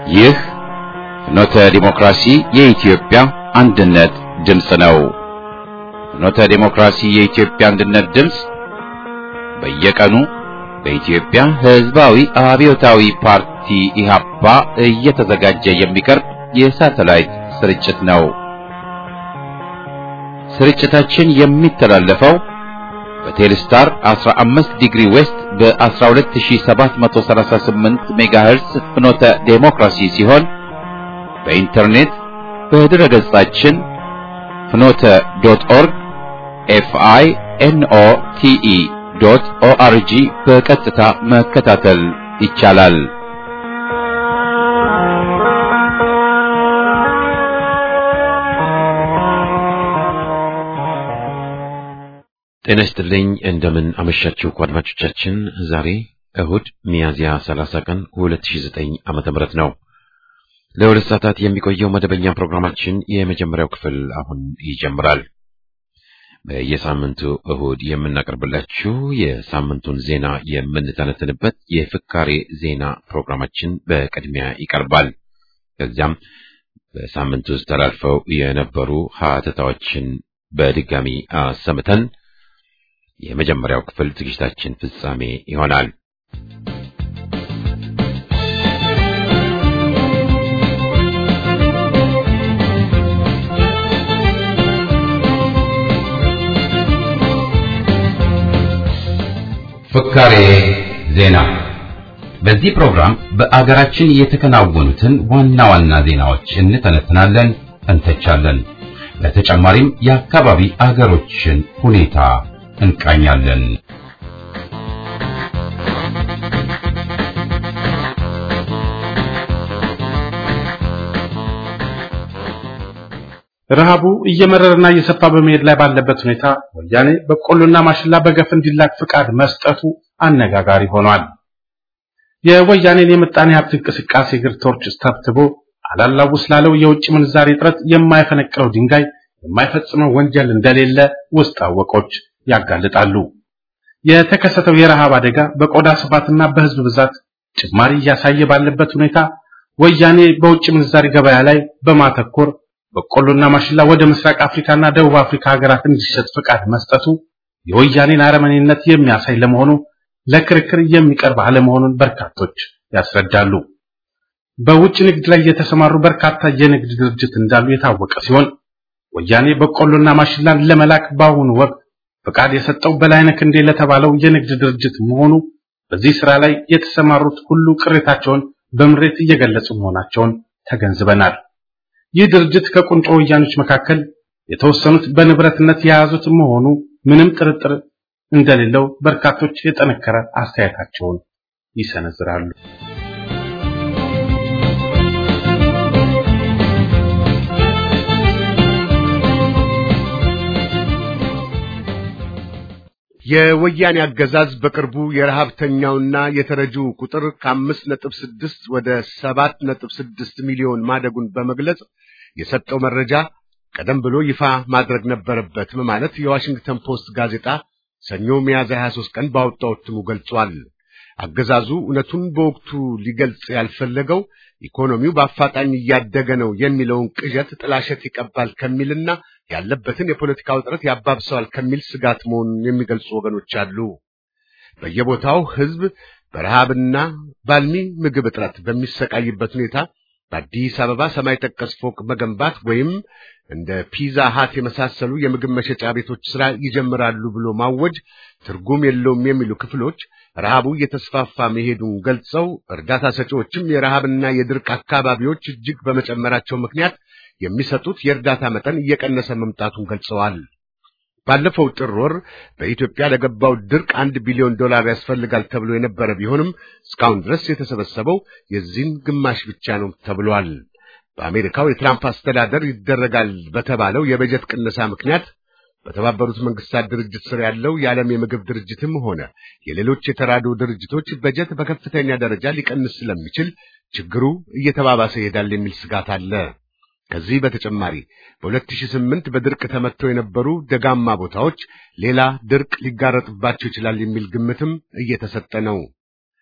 ይህ ፍኖተ ዲሞክራሲ የኢትዮጵያ አንድነት ድምፅ ነው። ፍኖተ ዲሞክራሲ የኢትዮጵያ አንድነት ድምፅ በየቀኑ በኢትዮጵያ ሕዝባዊ አብዮታዊ ፓርቲ ኢህአፓ እየተዘጋጀ የሚቀርብ የሳተላይት ስርጭት ነው። ስርጭታችን የሚተላለፈው በቴሌስታር 15 ዲግሪ ዌስት በ12738 ሜጋሄርስ ፍኖተ ዴሞክራሲ ሲሆን በኢንተርኔት በድረ ገጻችን ፍኖተ ዶት ኦርግ ኤፍአይ ኤንኦ ቲኢ ዶት ኦአርጂ በቀጥታ መከታተል ይቻላል። ጤና ይስጥልኝ። እንደምን አመሻችሁ አድማጮቻችን። ዛሬ እሁድ ሚያዝያ 30 ቀን 2009 ዓመተ ምህረት ነው። ለሁለት ሰዓታት የሚቆየው መደበኛ ፕሮግራማችን የመጀመሪያው ክፍል አሁን ይጀምራል። በየሳምንቱ እሁድ የምናቀርብላችሁ የሳምንቱን ዜና የምንተነትንበት የፍካሬ ዜና ፕሮግራማችን በቅድሚያ ይቀርባል። ከዚያም በሳምንቱ ውስጥ ተላልፈው የነበሩ ሀተታዎችን በድጋሚ አሰምተን የመጀመሪያው ክፍል ዝግጅታችን ፍጻሜ ይሆናል። ፍካሬ ዜና። በዚህ ፕሮግራም በአገራችን የተከናወኑትን ዋና ዋና ዜናዎች እንተነትናለን፣ እንተቻለን። በተጨማሪም የአካባቢ አገሮችን ሁኔታ እንቃኛለን። ረሃቡ እየመረረና እየሰፋ በመሄድ ላይ ባለበት ሁኔታ ወያኔ በቆሎና ማሽላ በገፍ እንዲላክ ፍቃድ መስጠቱ አነጋጋሪ ሆኗል። የወያኔን የምጣኔ ሀብት እንቅስቃሴ እግር ቶርች ተብትቦ አላላውስ ላለው የውጭ ምንዛሬ እጥረት የማይፈነቅለው ድንጋይ የማይፈጽመው ወንጀል እንደሌለ ውስጥ አወቆች ያጋልጣሉ። የተከሰተው የረሃብ አደጋ በቆዳ ስፋትና በህዝብ ብዛት ጭማሪ እያሳየ ባለበት ሁኔታ ወያኔ በውጭ ምንዛሪ ገበያ ላይ በማተኮር በቆሎና ማሽላ ወደ ምስራቅ አፍሪካና ደቡብ አፍሪካ ሀገራት እንዲሸጥ ፍቃድ መስጠቱ የወያኔን አረመኔነት የሚያሳይ ለመሆኑ ለክርክር የሚቀርብ አለመሆኑን በርካቶች ያስረዳሉ። በውጭ ንግድ ላይ የተሰማሩ በርካታ የንግድ ድርጅት እንዳሉ የታወቀ ሲሆን ወያኔ በቆሎና ማሽላን ለመላክ በአሁኑ ወቅት ፍቃድ የሰጠው በላይነህ ክንዴ ለተባለው የንግድ ድርጅት መሆኑ በዚህ ስራ ላይ የተሰማሩት ሁሉ ቅሬታቸውን በምሬት እየገለጹ መሆናቸውን ተገንዝበናል። ይህ ድርጅት ከቁንጮ ወያኖች መካከል የተወሰኑት በንብረትነት የያዙት መሆኑ ምንም ጥርጥር እንደሌለው በርካቶች የጠነከረ አስተያየታቸውን ይሰነዝራሉ። የወያኔ አገዛዝ በቅርቡ የረሃብተኛውና የተረጂው ቁጥር ከአምስት ነጥብ ስድስት ወደ ሰባት ነጥብ ስድስት ሚሊዮን ማደጉን በመግለጽ የሰጠው መረጃ ቀደም ብሎ ይፋ ማድረግ ነበረበት በማለት የዋሽንግተን ፖስት ጋዜጣ ሰኞ ሚያዝያ 23 ቀን ባወጣው እትሙ ገልጿል። አገዛዙ እውነቱን በወቅቱ ሊገልጽ ያልፈለገው ኢኮኖሚው በአፋጣኝ እያደገ ነው የሚለውን ቅዠት ጥላሸት ይቀባል ከሚልና ያለበትን የፖለቲካ ውጥረት ያባብሰዋል ከሚል ስጋት መሆኑን የሚገልጹ ወገኖች አሉ። በየቦታው ሕዝብ በረሃብና ባልሚ ምግብ እጥረት በሚሰቃይበት ሁኔታ በአዲስ አበባ ሰማይ ጠቀስ ፎቅ መገንባት ወይም እንደ ፒዛ ሃት የመሳሰሉ የምግብ መሸጫ ቤቶች ስራ ይጀምራሉ ብሎ ማወጅ ትርጉም የለውም የሚሉ ክፍሎች ረሃቡ እየተስፋፋ መሄዱን ገልጸው እርዳታ ሰጪዎችም የረሃብና የድርቅ አካባቢዎች እጅግ በመጨመራቸው ምክንያት የሚሰጡት የእርዳታ መጠን እየቀነሰ መምጣቱን ገልጸዋል። ባለፈው ጥር ወር በኢትዮጵያ ለገባው ድርቅ አንድ ቢሊዮን ዶላር ያስፈልጋል ተብሎ የነበረ ቢሆንም እስካሁን ድረስ የተሰበሰበው የዚህን ግማሽ ብቻ ነው ተብሏል። በአሜሪካው የትራምፕ አስተዳደር ይደረጋል በተባለው የበጀት ቅነሳ ምክንያት በተባበሩት መንግስታት ድርጅት ስር ያለው የዓለም የምግብ ድርጅትም ሆነ የሌሎች የተራድኦ ድርጅቶች በጀት በከፍተኛ ደረጃ ሊቀንስ ስለሚችል ችግሩ እየተባባሰ ይሄዳል የሚል ስጋት አለ። ከዚህ በተጨማሪ በ2008 በድርቅ ተመትተው የነበሩ ደጋማ ቦታዎች ሌላ ድርቅ ሊጋረጥባቸው ይችላል የሚል ግምትም እየተሰጠ ነው።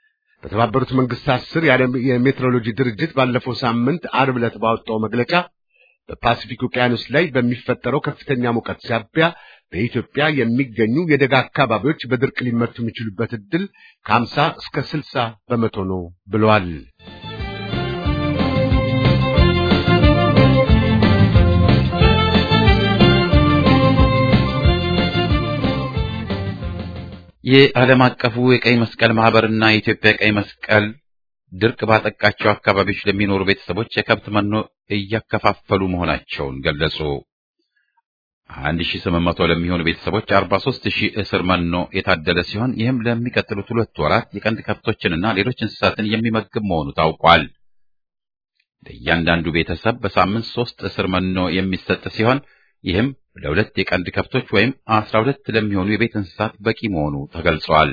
በተባበሩት መንግስታት ስር የዓለም የሜትሮሎጂ ድርጅት ባለፈው ሳምንት አርብ ዕለት ባወጣው መግለጫ በፓሲፊክ ውቅያኖስ ላይ በሚፈጠረው ከፍተኛ ሙቀት ሳቢያ በኢትዮጵያ የሚገኙ የደጋ አካባቢዎች በድርቅ ሊመቱ የሚችሉበት ዕድል ከ50 እስከ 60 በመቶ ነው ብለዋል። የዓለም አቀፉ የቀይ መስቀል ማህበርና የኢትዮጵያ ቀይ መስቀል ድርቅ ባጠቃቸው አካባቢዎች ለሚኖሩ ቤተሰቦች የከብት መኖ እያከፋፈሉ መሆናቸውን ገለጹ። 1800 ለሚሆኑ ቤተሰቦች 43000 እስር መኖ የታደለ ሲሆን ይህም ለሚቀጥሉት ሁለት ወራት የቀንድ ከብቶችንና ሌሎች እንስሳትን የሚመግብ መሆኑ ታውቋል። ለእያንዳንዱ ቤተሰብ በሳምንት ሶስት እስር መኖ የሚሰጥ ሲሆን ይህም ለሁለት የቀንድ ከብቶች ወይም 12 ለሚሆኑ የቤት እንስሳት በቂ መሆኑ ተገልጿል።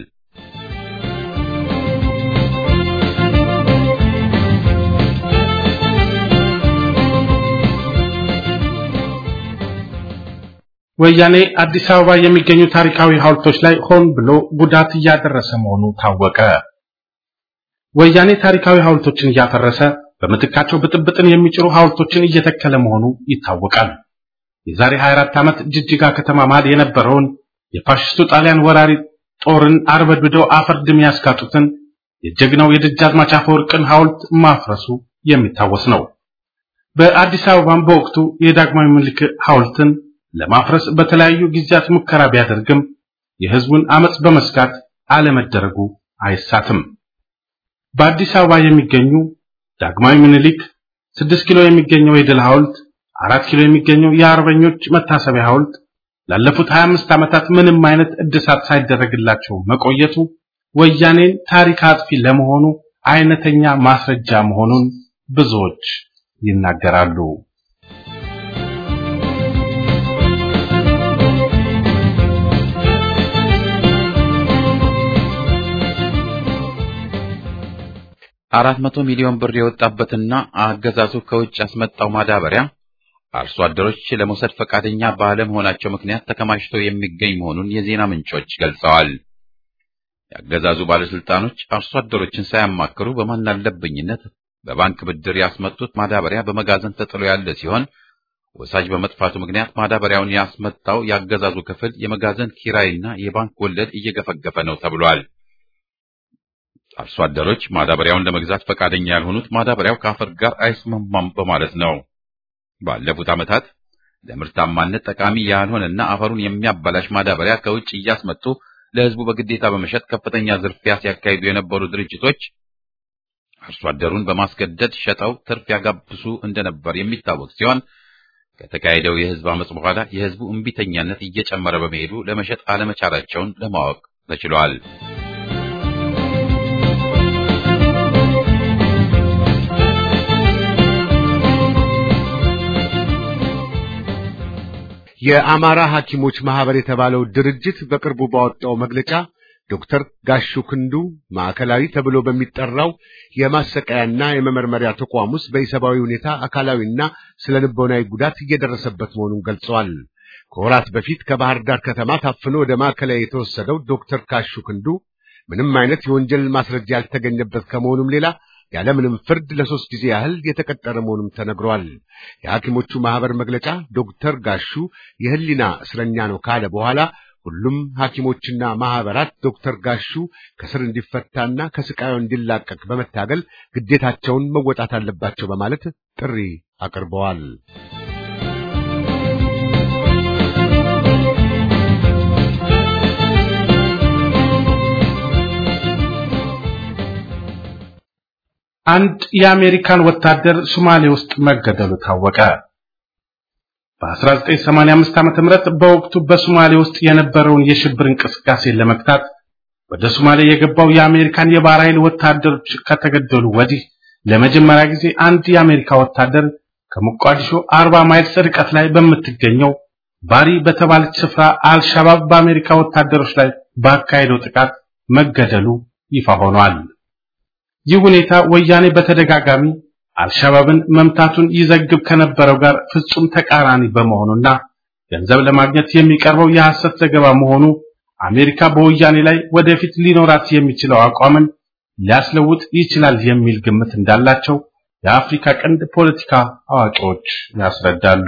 ወያኔ አዲስ አበባ የሚገኙ ታሪካዊ ሐውልቶች ላይ ሆን ብሎ ጉዳት እያደረሰ መሆኑ ታወቀ። ወያኔ ታሪካዊ ሐውልቶችን እያፈረሰ በምትካቸው ብጥብጥን የሚጭሩ ሐውልቶችን እየተከለ መሆኑ ይታወቃል። የዛሬ 24 ዓመት ጅጅጋ ከተማ መሃል የነበረውን የፋሽስቱ ጣሊያን ወራሪ ጦርን አርበድብደው አፈር ድሜ ያስጋጡትን የጀግናው የደጃዝማች አፈወርቅን ሐውልት ማፍረሱ የሚታወስ ነው። በአዲስ አበባም በወቅቱ የዳግማዊ ምኒልክ ሐውልትን ለማፍረስ በተለያዩ ጊዜያት ሙከራ ቢያደርግም የህዝቡን አመጽ በመስጋት አለመደረጉ አይሳትም። በአዲስ አበባ የሚገኙ ዳግማዊ ምኒልክ፣ ስድስት ኪሎ የሚገኘው የድል ሐውልት፣ አራት ኪሎ የሚገኘው የአርበኞች መታሰቢያ ሐውልት ላለፉት 25 ዓመታት ምንም አይነት እድሳት ሳይደረግላቸው መቆየቱ ወያኔን ታሪክ አጥፊ ለመሆኑ አይነተኛ ማስረጃ መሆኑን ብዙዎች ይናገራሉ። አራት መቶ ሚሊዮን ብር የወጣበትና አገዛዙ ከውጭ ያስመጣው ማዳበሪያ አርሶ አደሮች ለመውሰድ ፈቃደኛ ባለመሆናቸው ምክንያት ተከማችቶ የሚገኝ መሆኑን የዜና ምንጮች ገልጸዋል። የአገዛዙ ባለስልጣኖች አርሶ አደሮችን ሳያማክሩ በማናለብኝነት በባንክ ብድር ያስመጡት ማዳበሪያ በመጋዘን ተጥሎ ያለ ሲሆን ወሳጅ በመጥፋቱ ምክንያት ማዳበሪያውን ያስመጣው የአገዛዙ ክፍል የመጋዘን ኪራይና የባንክ ወለድ እየገፈገፈ ነው ተብሏል። አርሶ አደሮች ማዳበሪያውን ለመግዛት ፈቃደኛ ያልሆኑት ማዳበሪያው ከአፈር ጋር አይስማማም በማለት ነው። ባለፉት ዓመታት ለምርታማነት ጠቃሚ ያልሆነና አፈሩን የሚያበላሽ ማዳበሪያ ከውጭ እያስመጡ ለሕዝቡ በግዴታ በመሸጥ ከፍተኛ ዝርፊያ ሲያካሂዱ የነበሩ ድርጅቶች አርሶ አደሩን በማስገደድ ሸጠው ትርፍ ያጋብሱ እንደነበር የሚታወቅ ሲሆን ከተካሄደው የሕዝብ አመጽ በኋላ የሕዝቡ እምቢተኛነት እየጨመረ በመሄዱ ለመሸጥ አለመቻላቸውን ለማወቅ ተችሏል። የአማራ ሐኪሞች ማህበር የተባለው ድርጅት በቅርቡ ባወጣው መግለጫ ዶክተር ጋሹ ክንዱ ማዕከላዊ ተብሎ በሚጠራው የማሰቃያና የመመርመሪያ ተቋም ውስጥ በኢሰብአዊ ሁኔታ አካላዊና ስነ ልቦናዊ ጉዳት እየደረሰበት መሆኑን ገልጸዋል። ከወራት በፊት ከባህር ዳር ከተማ ታፍኖ ወደ ማዕከላዊ የተወሰደው ዶክተር ጋሹ ክንዱ ምንም አይነት የወንጀል ማስረጃ ያልተገኘበት ከመሆኑም ሌላ ያለምንም ፍርድ ለሶስት ጊዜ ያህል የተቀጠረ መሆኑም ተነግሯል። የሐኪሞቹ ማህበር መግለጫ ዶክተር ጋሹ የህሊና እስረኛ ነው ካለ በኋላ ሁሉም ሐኪሞችና ማህበራት ዶክተር ጋሹ ከስር እንዲፈታና ከስቃዩ እንዲላቀቅ በመታገል ግዴታቸውን መወጣት አለባቸው በማለት ጥሪ አቅርበዋል። አንድ የአሜሪካን ወታደር ሶማሌ ውስጥ መገደሉ ታወቀ። በ1985 ዓ.ም በወቅቱ በሶማሌ ውስጥ የነበረውን የሽብር እንቅስቃሴ ለመግታት ወደ ሶማሌ የገባው የአሜሪካን የባህር ኃይል ወታደሮች ከተገደሉ ወዲህ ለመጀመሪያ ጊዜ አንድ የአሜሪካ ወታደር ከሞቃዲሾ 40 ማይልስ ርቀት ላይ በምትገኘው ባሪ በተባለች ስፍራ አልሻባብ በአሜሪካ ወታደሮች ላይ ባካሄደው ጥቃት መገደሉ ይፋ ሆኗል። ይህ ሁኔታ ወያኔ በተደጋጋሚ አልሻባብን መምታቱን ይዘግብ ከነበረው ጋር ፍጹም ተቃራኒ በመሆኑና ገንዘብ ለማግኘት የሚቀርበው የሐሰት ዘገባ መሆኑ አሜሪካ በወያኔ ላይ ወደፊት ሊኖራት የሚችለው አቋምን ሊያስለውጥ ይችላል የሚል ግምት እንዳላቸው የአፍሪካ ቀንድ ፖለቲካ አዋቂዎች ያስረዳሉ።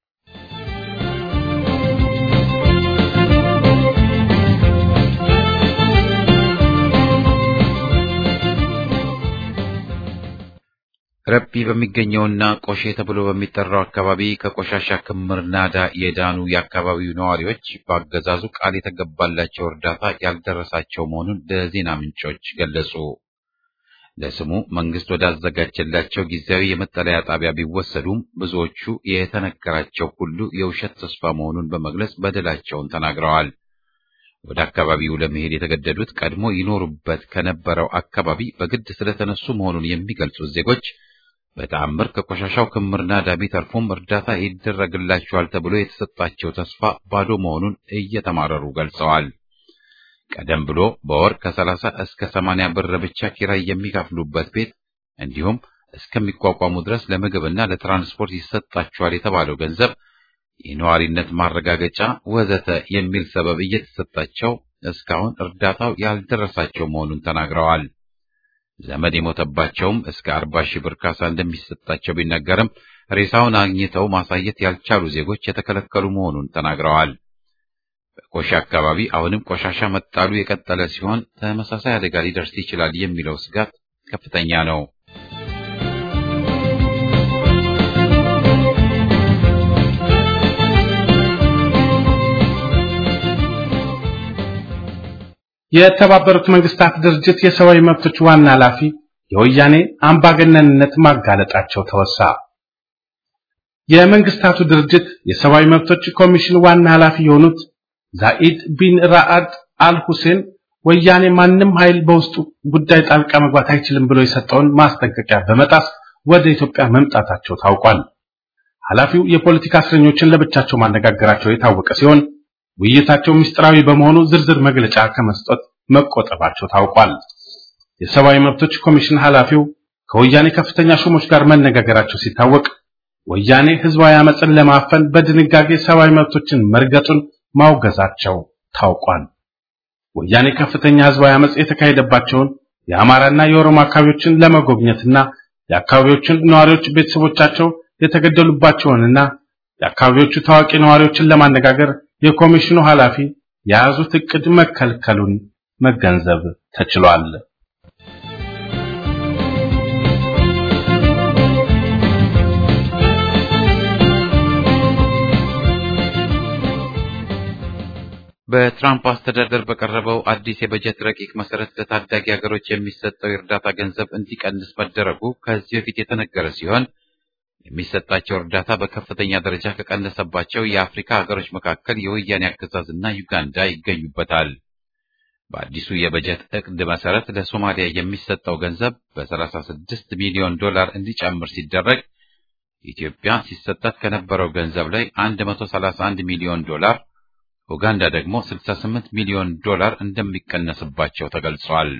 ረቢ በሚገኘውና ቆሼ ተብሎ በሚጠራው አካባቢ ከቆሻሻ ክምር ናዳ የዳኑ የአካባቢው ነዋሪዎች በአገዛዙ ቃል የተገባላቸው እርዳታ ያልደረሳቸው መሆኑን ለዜና ምንጮች ገለጹ። ለስሙ መንግስት ወዳዘጋጀላቸው ጊዜያዊ የመጠለያ ጣቢያ ቢወሰዱም ብዙዎቹ የተነገራቸው ሁሉ የውሸት ተስፋ መሆኑን በመግለጽ በደላቸውን ተናግረዋል። ወደ አካባቢው ለመሄድ የተገደዱት ቀድሞ ይኖሩበት ከነበረው አካባቢ በግድ ስለተነሱ መሆኑን የሚገልጹት ዜጎች በተአምር ከቆሻሻው ክምር ናዳ ቢተርፉም እርዳታ ይደረግላቸዋል ተብሎ የተሰጣቸው ተስፋ ባዶ መሆኑን እየተማረሩ ገልጸዋል። ቀደም ብሎ በወር ከሰላሳ እስከ ሰማንያ ብር ብቻ ኪራይ የሚከፍሉበት ቤት እንዲሁም እስከሚቋቋሙ ድረስ ለምግብና ለትራንስፖርት ይሰጣቸዋል የተባለው ገንዘብ የነዋሪነት ማረጋገጫ ወዘተ የሚል ሰበብ እየተሰጣቸው እስካሁን እርዳታው ያልደረሳቸው መሆኑን ተናግረዋል። ዘመድ የሞተባቸውም እስከ አርባ ሺህ ብር ካሳ እንደሚሰጣቸው ቢነገርም ሬሳውን አግኝተው ማሳየት ያልቻሉ ዜጎች የተከለከሉ መሆኑን ተናግረዋል። በቆሼ አካባቢ አሁንም ቆሻሻ መጣሉ የቀጠለ ሲሆን ተመሳሳይ አደጋ ሊደርስ ይችላል የሚለው ስጋት ከፍተኛ ነው። የተባበሩት መንግስታት ድርጅት የሰብአዊ መብቶች ዋና ኃላፊ የወያኔ አምባገነንነት ማጋለጣቸው ተወሳ። የመንግስታቱ ድርጅት የሰብአዊ መብቶች ኮሚሽን ዋና ኃላፊ የሆኑት ዛኢድ ቢን ራአድ አል ሁሴን ወያኔ ማንም ኃይል በውስጡ ጉዳይ ጣልቃ መግባት አይችልም ብሎ የሰጠውን ማስጠንቀቂያ በመጣስ ወደ ኢትዮጵያ መምጣታቸው ታውቋል። ኃላፊው የፖለቲካ እስረኞችን ለብቻቸው ማነጋገራቸው የታወቀ ሲሆን ውይይታቸው ምስጢራዊ በመሆኑ ዝርዝር መግለጫ ከመስጠት መቆጠባቸው ታውቋል። የሰብአዊ መብቶች ኮሚሽን ኃላፊው ከወያኔ ከፍተኛ ሹሞች ጋር መነጋገራቸው ሲታወቅ ወያኔ ህዝባዊ አመፅን ለማፈን በድንጋጌ ሰብአዊ መብቶችን መርገጡን ማውገዛቸው ታውቋል። ወያኔ ከፍተኛ ህዝባዊ አመፅ የተካሄደባቸውን የአማራና የኦሮሞ አካባቢዎችን ለመጎብኘትና የአካባቢዎችን ነዋሪዎች ቤተሰቦቻቸው የተገደሉባቸውንና የአካባቢዎቹ ታዋቂ ነዋሪዎችን ለማነጋገር የኮሚሽኑ ኃላፊ የያዙት እቅድ መከልከሉን መገንዘብ ተችሏል። በትራምፕ አስተዳደር በቀረበው አዲስ የበጀት ረቂቅ መሰረት ለታዳጊ ሀገሮች የሚሰጠው የእርዳታ ገንዘብ እንዲቀንስ መደረጉ ከዚህ በፊት የተነገረ ሲሆን የሚሰጣቸው እርዳታ በከፍተኛ ደረጃ ከቀነሰባቸው የአፍሪካ ሀገሮች መካከል የወያኔ አገዛዝና ዩጋንዳ ይገኙበታል። በአዲሱ የበጀት እቅድ መሰረት ለሶማሊያ የሚሰጠው ገንዘብ በ36 ሚሊዮን ዶላር እንዲጨምር ሲደረግ ኢትዮጵያ ሲሰጣት ከነበረው ገንዘብ ላይ 131 ሚሊዮን ዶላር ኡጋንዳ ደግሞ 68 ሚሊዮን ዶላር እንደሚቀነስባቸው ተገልጿል።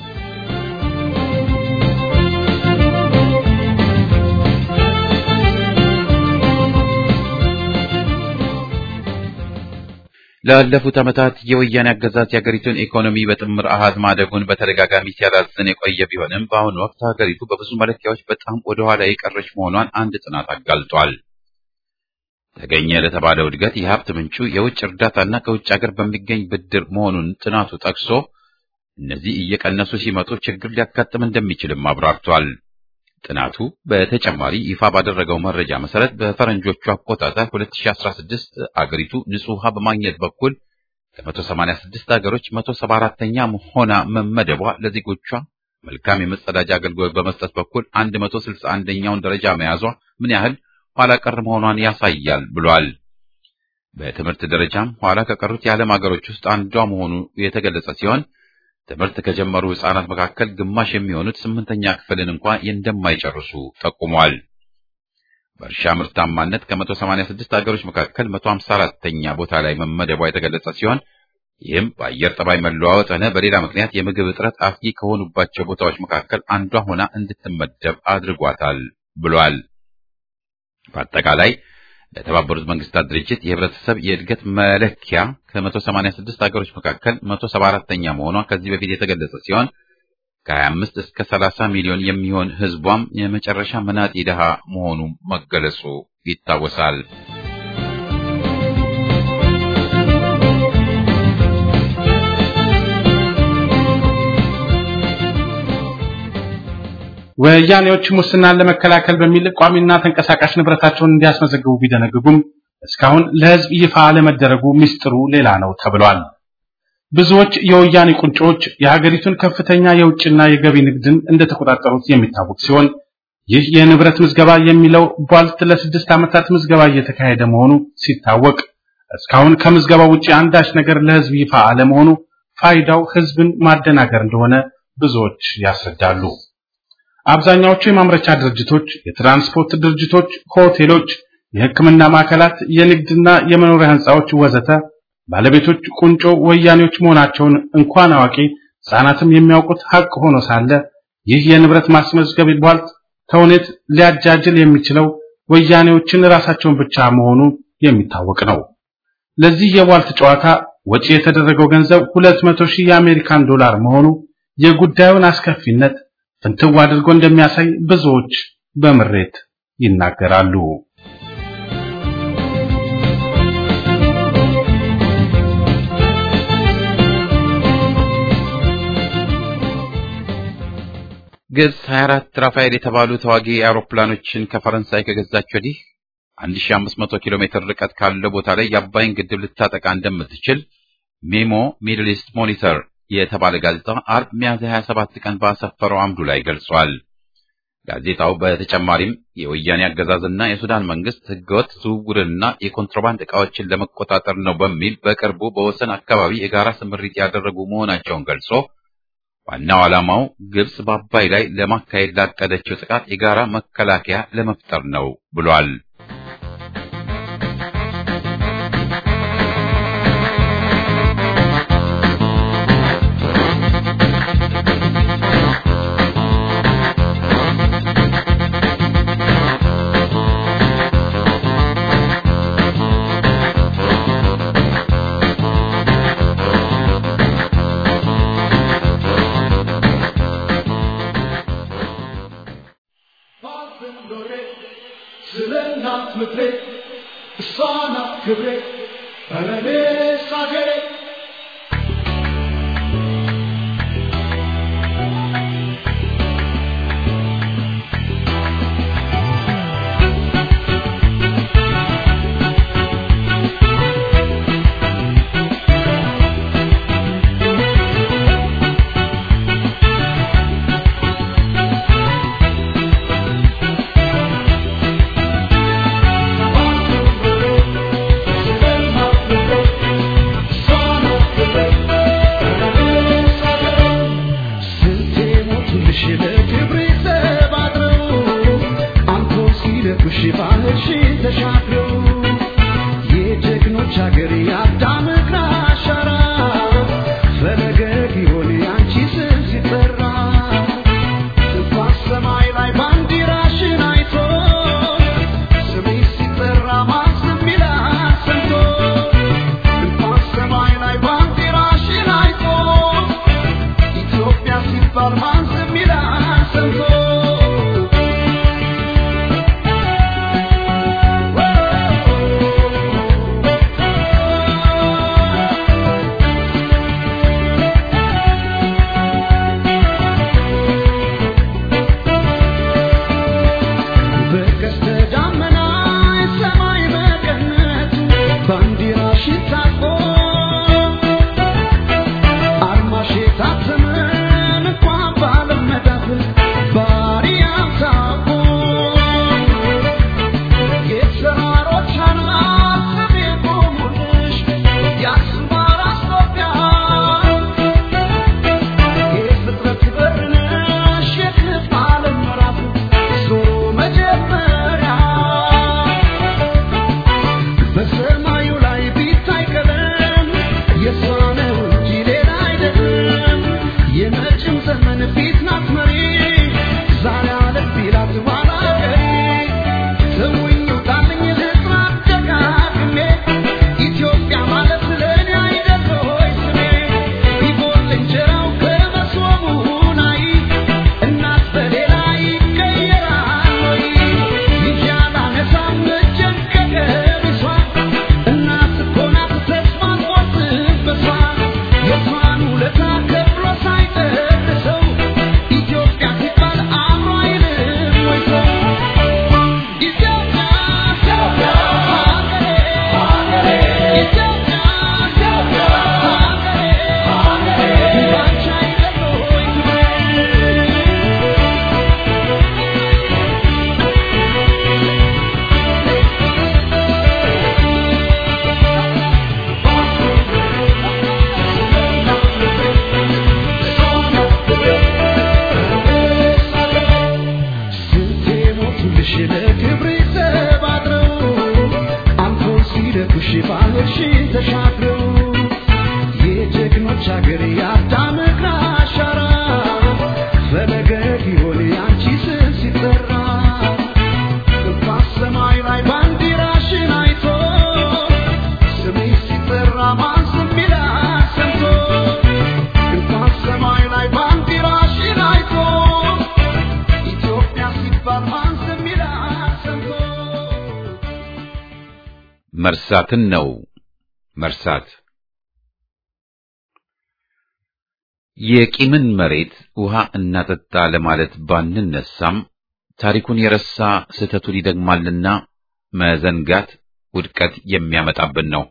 ላለፉት ዓመታት የወያኔ አገዛዝ የሀገሪቱን ኢኮኖሚ በጥምር አሃዝ ማደጉን በተደጋጋሚ ሲያላዝን የቆየ ቢሆንም በአሁኑ ወቅት ሀገሪቱ በብዙ መለኪያዎች በጣም ወደ ኋላ የቀረች መሆኗን አንድ ጥናት አጋልጧል። ተገኘ ለተባለው እድገት የሀብት ምንጩ የውጭ እርዳታና ከውጭ ሀገር በሚገኝ ብድር መሆኑን ጥናቱ ጠቅሶ እነዚህ እየቀነሱ ሲመጡ ችግር ሊያጋጥም እንደሚችልም አብራርቷል። ጥናቱ በተጨማሪ ይፋ ባደረገው መረጃ መሰረት በፈረንጆቹ አቆጣጠር 2016 አገሪቱ ንጹህ ውሃ በማግኘት በኩል ከ186 ሀገሮች 174ኛ ሆና መመደቧ ለዜጎቿ መልካም የመጸዳጃ አገልግሎት በመስጠት በኩል 161ኛውን ደረጃ መያዟ ምን ያህል ኋላ ቀር መሆኗን ያሳያል ብሏል። በትምህርት ደረጃም ኋላ ከቀሩት የዓለም ሀገሮች ውስጥ አንዷ መሆኑ የተገለጸ ሲሆን ትምህርት ከጀመሩ ሕፃናት መካከል ግማሽ የሚሆኑት ስምንተኛ ክፍልን እንኳን እንደማይጨርሱ ጠቁሟል። በእርሻ ምርታማነት ከ186 ሀገሮች መካከል 154ኛ ቦታ ላይ መመደቧ የተገለጸ ሲሆን ይህም በአየር ጠባይ መለዋወጥ ሆነ በሌላ ምክንያት የምግብ እጥረት አስጊ ከሆኑባቸው ቦታዎች መካከል አንዷ ሆና እንድትመደብ አድርጓታል ብሏል። በአጠቃላይ ለተባበሩት መንግስታት ድርጅት የህብረተሰብ የእድገት መለኪያ ከ186 ሀገሮች መካከል 174ኛ መሆኗ ከዚህ በፊት የተገለጸ ሲሆን ከ25 እስከ 30 ሚሊዮን የሚሆን ህዝቧም የመጨረሻ መናጢ ድሃ መሆኑ መገለጹ ይታወሳል። ወያኔዎች ሙስናን ለመከላከል በሚል ቋሚና ተንቀሳቃሽ ንብረታቸውን እንዲያስመዘግቡ ቢደነግጉም እስካሁን ለህዝብ ይፋ አለመደረጉ ምስጢሩ ሌላ ነው ተብሏል። ብዙዎች የወያኔ ቁንጮች የሀገሪቱን ከፍተኛ የውጭና የገቢ ንግድን እንደተቆጣጠሩት የሚታወቅ ሲሆን ይህ የንብረት ምዝገባ የሚለው ቧልት ለስድስት ዓመታት ምዝገባ እየተካሄደ መሆኑ ሲታወቅ እስካሁን ከምዝገባው ውጪ አንዳች ነገር ለህዝብ ይፋ አለመሆኑ ፋይዳው ህዝብን ማደናገር እንደሆነ ብዙዎች ያስረዳሉ። አብዛኛዎቹ የማምረቻ ድርጅቶች፣ የትራንስፖርት ድርጅቶች፣ ሆቴሎች፣ የሕክምና ማዕከላት፣ የንግድና የመኖሪያ ህንፃዎች ወዘተ ባለቤቶች ቁንጮ ወያኔዎች መሆናቸውን እንኳን አዋቂ ህጻናትም የሚያውቁት ሀቅ ሆኖ ሳለ ይህ የንብረት ማስመዝገብ ቧልት ተውኔት ሊያጃጅል የሚችለው ወያኔዎችን ራሳቸውን ብቻ መሆኑ የሚታወቅ ነው። ለዚህ የቧልት ጨዋታ ወጪ የተደረገው ገንዘብ 200 ሺህ የአሜሪካን ዶላር መሆኑ የጉዳዩን አስከፊነት ፍንትው አድርጎ እንደሚያሳይ ብዙዎች በምሬት ይናገራሉ። ግብጽ 24 ራፋኤል የተባሉ ተዋጊ አውሮፕላኖችን ከፈረንሳይ ከገዛች ወዲህ 1500 ኪሎ ሜትር ርቀት ካለው ቦታ ላይ የአባይን ግድብ ልታጠቃ እንደምትችል ሜሞ ሚድል ኢስት ሞኒተር የተባለ ጋዜጣ አርብ ሚያዝያ 27 ቀን ባሰፈረው አምዱ ላይ ገልጿል። ጋዜጣው በተጨማሪም የወያኔ አገዛዝና የሱዳን መንግስት ህገወጥ ዝውውርንና የኮንትሮባንድ ዕቃዎችን ለመቆጣጠር ነው በሚል በቅርቡ በወሰን አካባቢ የጋራ ስምሪት ያደረጉ መሆናቸውን ገልጾ ዋናው ዓላማው ግብጽ በአባይ ላይ ለማካሄድ ላቀደችው ጥቃት የጋራ መከላከያ ለመፍጠር ነው ብሏል። Son ለክብሬ ተባድረው አልፎ ሲለኩሽ ባህርሽን ተሻግረው የጀግኖች አገር የአዳም እግር አሻራ ፈለገ ጊዮን ያንቺ ስም ሲጠራ እንኳን ሰማይ ላይ ባንዲራሽን አይቶ ስምሽ ሲጠራ ማን ዝም ይላል ሰምቶ እንኳን ሰማይ ላይ ባንዲራሽን አይቶ ኢትዮጵያ ሲባል ማን ዝም ይላል ሰምቶ መርሳትን ነው መርሳት። የቂምን መሬት ውሃ እናጠጣ ለማለት ባንነሳም ታሪኩን የረሳ ስህተቱን ይደግማልና መዘንጋት ውድቀት የሚያመጣብን ነው።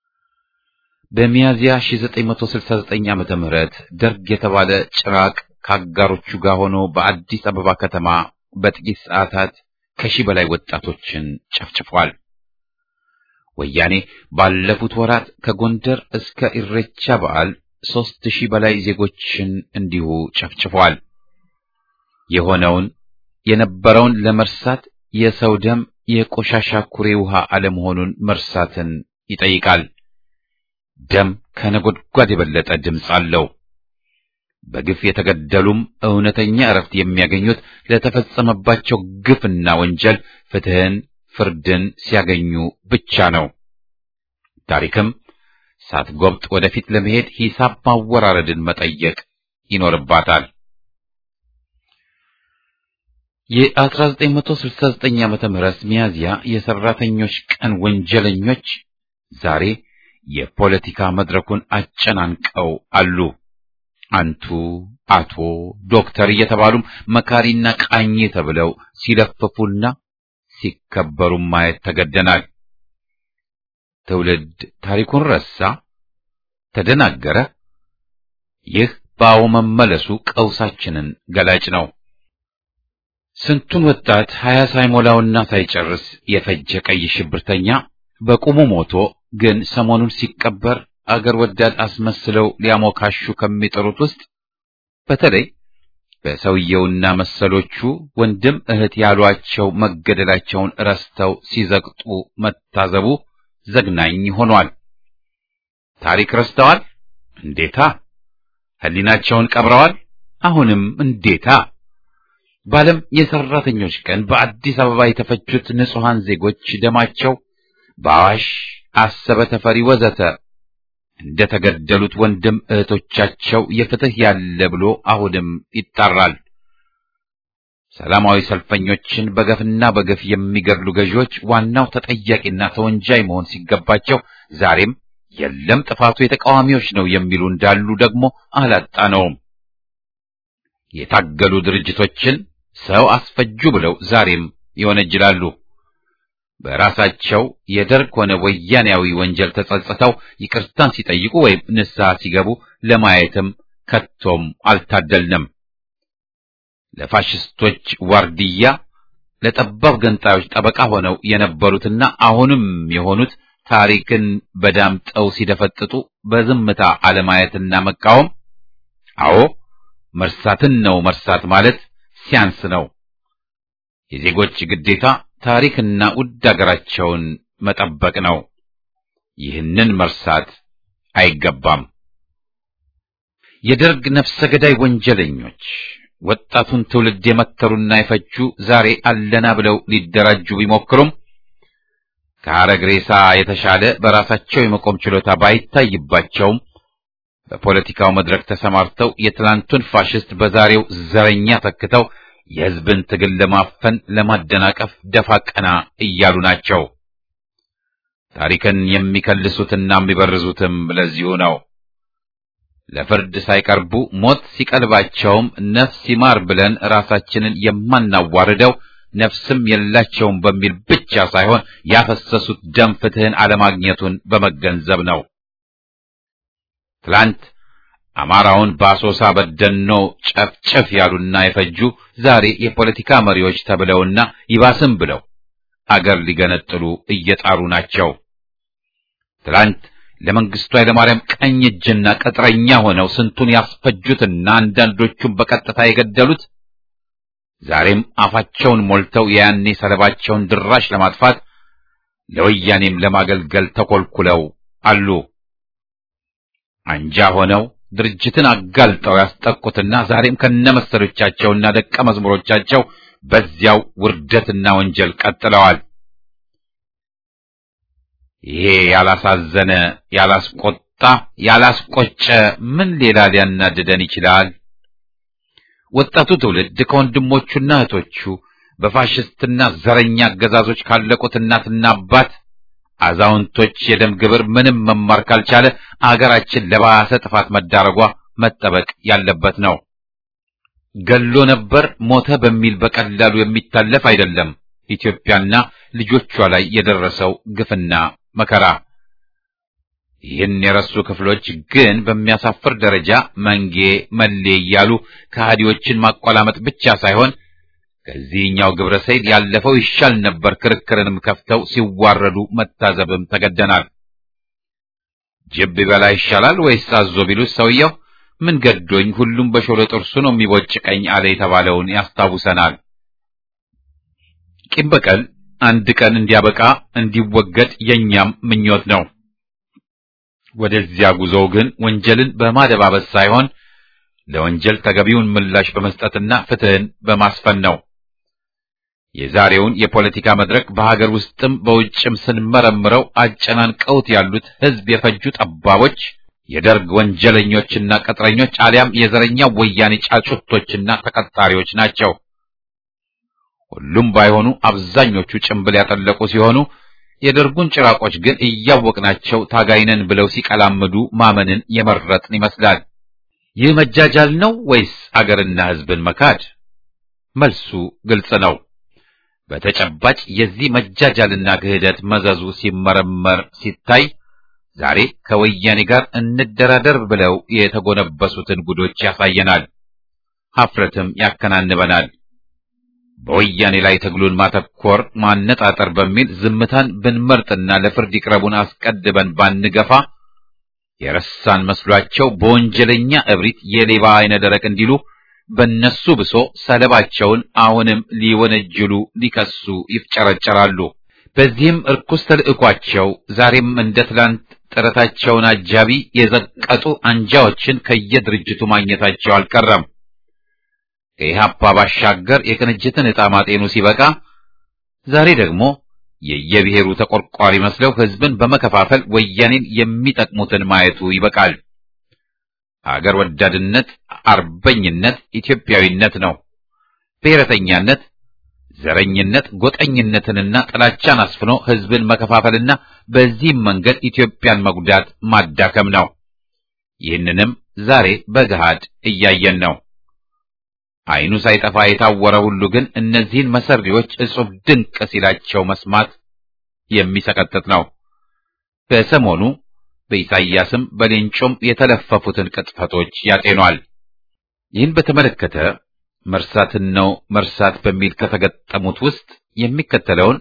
በሚያዚያ 1969 ዓመተ ምህረት ደርግ የተባለ ጭራቅ ከአጋሮቹ ጋር ሆኖ በአዲስ አበባ ከተማ በጥቂት ሰዓታት ከሺህ በላይ ወጣቶችን ጨፍጭፏል። ወያኔ ባለፉት ወራት ከጎንደር እስከ ኢሬቻ በዓል ሦስት ሺህ በላይ ዜጎችን እንዲሁ ጨፍጭፏል። የሆነውን የነበረውን ለመርሳት የሰው ደም የቆሻሻ ኩሬ ውሃ አለመሆኑን መርሳትን ይጠይቃል። ደም ከነጎድጓድ የበለጠ ድምፅ አለው። በግፍ የተገደሉም እውነተኛ እረፍት የሚያገኙት ለተፈጸመባቸው ግፍና ወንጀል ፍትህን፣ ፍርድን ሲያገኙ ብቻ ነው። ታሪክም ሳትጎብጥ ወደፊት ለመሄድ ሂሳብ ማወራረድን መጠየቅ ይኖርባታል። የ1969 ዓመተ ምህረት ሚያዝያ የሰራተኞች ቀን ወንጀለኞች ዛሬ የፖለቲካ መድረኩን አጨናንቀው አሉ። አንቱ፣ አቶ፣ ዶክተር እየተባሉም መካሪና ቃኝ ተብለው ሲለፍፉና ሲከበሩ ማየት ተገደናል። ትውልድ ታሪኩን ረሳ፣ ተደናገረ። ይህ በአዎ መመለሱ ቀውሳችንን ገላጭ ነው። ስንቱን ወጣት ሀያ ሳይሞላውና ሳይጨርስ የፈጀ ቀይ ሽብርተኛ በቁሙ ሞቶ ግን ሰሞኑን ሲቀበር አገር ወዳድ አስመስለው ሊያሞካሹ ከሚጠሩት ውስጥ በተለይ በሰውየውና መሰሎቹ ወንድም እህት ያሏቸው መገደላቸውን ረስተው ሲዘቅጡ መታዘቡ ዘግናኝ ሆኗል። ታሪክ ረስተዋል? እንዴታ! ሕሊናቸውን ቀብረዋል? አሁንም እንዴታ! በዓለም የሰራተኞች ቀን በአዲስ አበባ የተፈጁት ንጹሐን ዜጎች ደማቸው በአዋሽ አሰበ፣ ተፈሪ ወዘተ እንደተገደሉት ወንድም እህቶቻቸው የፍትህ ያለ ብሎ አሁንም ይጣራል። ሰላማዊ ሰልፈኞችን በገፍና በገፍ የሚገድሉ ገዢዎች ዋናው ተጠያቂና ተወንጃይ መሆን ሲገባቸው ዛሬም የለም ጥፋቱ የተቃዋሚዎች ነው የሚሉ እንዳሉ ደግሞ አላጣነውም። የታገሉ ድርጅቶችን ሰው አስፈጁ ብለው ዛሬም ይወነጅላሉ። በራሳቸው የደርግ ሆነ ወያኔያዊ ወንጀል ተጸጽተው ይቅርታን ሲጠይቁ ወይም ንስሐ ሲገቡ ለማየትም ከቶም አልታደልንም። ለፋሽስቶች ዋርድያ፣ ለጠባብ ገንጣዮች ጠበቃ ሆነው የነበሩትና አሁንም የሆኑት ታሪክን በዳምጠው ሲደፈጥጡ በዝምታ አለማየትና መቃወም፣ አዎ መርሳትን ነው መርሳት ማለት ሲያንስ ነው። የዜጎች ግዴታ ታሪክና ውድ አገራቸውን መጠበቅ ነው። ይህንን መርሳት አይገባም። የደርግ ነፍሰ ገዳይ ወንጀለኞች ወጣቱን ትውልድ የመተሩና የፈጁ ዛሬ አለና ብለው ሊደራጁ ቢሞክሩም ከሐረግ ሬሳ የተሻለ በራሳቸው የመቆም ችሎታ ባይታይባቸውም በፖለቲካው መድረክ ተሰማርተው የትላንቱን ፋሽስት በዛሬው ዘረኛ ተክተው የሕዝብን ትግል ለማፈን ለማደናቀፍ ደፋ ቀና እያሉ ናቸው። ታሪክን የሚከልሱትና የሚበርዙትም ለዚሁ ነው። ለፍርድ ሳይቀርቡ ሞት ሲቀልባቸውም ነፍስ ይማር ብለን ራሳችንን የማናዋርደው ነፍስም የላቸውም በሚል ብቻ ሳይሆን ያፈሰሱት ደም ፍትህን አለማግኘቱን በመገንዘብ ነው። ትላንት አማራውን በአሶሳ በደኖ ጨፍጨፍ ያሉና የፈጁ ዛሬ የፖለቲካ መሪዎች ተብለውና ይባስም ብለው አገር ሊገነጥሉ እየጣሩ ናቸው። ትላንት ለመንግስቱ ኃይለማርያም ቀኝ እጅና ቅጥረኛ ሆነው ስንቱን ያስፈጁትና አንዳንዶቹም በቀጥታ የገደሉት ዛሬም አፋቸውን ሞልተው የያኔ ሰለባቸውን ድራሽ ለማጥፋት ለወያኔም ለማገልገል ተኮልኩለው አሉ። አንጃ ሆነው ድርጅትን አጋልጠው ያስጠቁትና ዛሬም ከነመሰሎቻቸውና ደቀ መዝሙሮቻቸው በዚያው ውርደትና ወንጀል ቀጥለዋል። ይሄ ያላሳዘነ፣ ያላስቆጣ፣ ያላስቆጨ ምን ሌላ ሊያናድደን ይችላል? ወጣቱ ትውልድ ከወንድሞቹና እህቶቹ በፋሽስትና ዘረኛ አገዛዞች ካለቁት እናትና አባት አዛውንቶች የደም ግብር ምንም መማር ካልቻለ አገራችን ለባሰ ጥፋት መዳረጓ መጠበቅ ያለበት ነው። ገሎ ነበር ሞተ በሚል በቀላሉ የሚታለፍ አይደለም። ኢትዮጵያና ልጆቿ ላይ የደረሰው ግፍና መከራ ይህን የረሱ ክፍሎች ግን በሚያሳፍር ደረጃ መንጌ መሌ እያሉ ከሃዲዎችን ማቆላመጥ ብቻ ሳይሆን ከዚህኛው ግብረ ሰይል ያለፈው ይሻል ነበር ክርክርንም ከፍተው ሲዋረዱ መታዘብም ተገደናል። ጅብ ቢበላ ይሻላል ወይስ አዞ ቢሉት ሰውየው ምን ገዶኝ ሁሉም በሾለ ጥርሱ ነው የሚቦጭቀኝ አለ የተባለውን ያስታውሰናል። ቂም በቀል አንድ ቀን እንዲያበቃ እንዲወገድ የኛም ምኞት ነው። ወደዚያ ጉዞው ግን ወንጀልን በማደባበስ ሳይሆን ለወንጀል ተገቢውን ምላሽ በመስጠትና ፍትህን በማስፈን ነው። የዛሬውን የፖለቲካ መድረክ በሀገር ውስጥም በውጭም ስንመረምረው አጨናንቀውት ያሉት ህዝብ የፈጁ ጠባቦች፣ የደርግ ወንጀለኞችና ቅጥረኞች አሊያም የዘረኛው ወያኔ ጫጩቶችና ተቀጣሪዎች ናቸው። ሁሉም ባይሆኑ አብዛኞቹ ጭንብል ያጠለቁ ሲሆኑ የደርጉን ጭራቆች ግን እያወቅናቸው ታጋይነን ብለው ሲቀላምዱ ማመንን የመረጥን ይመስላል። ይህ መጃጃል ነው ወይስ አገርና ህዝብን መካድ? መልሱ ግልጽ ነው። በተጨባጭ የዚህ መጃጃልና ክህደት መዘዙ ሲመረመር ሲታይ ዛሬ ከወያኔ ጋር እንደራደር ብለው የተጎነበሱትን ጉዶች ያሳየናል። ሀፍረትም ያከናንበናል። በወያኔ ላይ ትግሉን ማተኮር ማነጣጠር በሚል ዝምታን ብንመርጥና ለፍርድ ይቅረቡን አስቀድበን ባንገፋ የረሳን መስሏቸው በወንጀለኛ እብሪት የሌባ አይነ ደረቅ እንዲሉ በነሱ ብሶ ሰለባቸውን አሁንም ሊወነጅሉ ሊከሱ ይፍጨረጨራሉ። በዚህም እርኩስ ተልዕኳቸው ዛሬም እንደ ትላንት ጥረታቸውን አጃቢ የዘቀጡ አንጃዎችን ከየድርጅቱ ማግኘታቸው አልቀረም። ከኢህአፓ ባሻገር የቅንጅትን ዕጣ ማጤኑ ሲበቃ ዛሬ ደግሞ የየብሔሩ ተቆርቋሪ መስለው ህዝብን በመከፋፈል ወያኔን የሚጠቅሙትን ማየቱ ይበቃል። አገር ወዳድነት፣ አርበኝነት ኢትዮጵያዊነት ነው። ብሔረተኛነት፣ ዘረኝነት፣ ጎጠኝነትንና ጥላቻን አስፍኖ ህዝብን መከፋፈልና በዚህም መንገድ ኢትዮጵያን መጉዳት ማዳከም ነው። ይህንንም ዛሬ በገሃድ እያየን ነው። አይኑ ሳይጠፋ የታወረ ሁሉ ግን እነዚህን መሰሪዎች እጹብ ድንቅ ሲላቸው መስማት የሚሰቀጥጥ ነው። በሰሞኑ በኢሳይያስም በሌንጮም የተለፈፉትን ቅጥፈቶች ያጤኗል። ይህን በተመለከተ መርሳትን ነው መርሳት በሚል ከተገጠሙት ውስጥ የሚከተለውን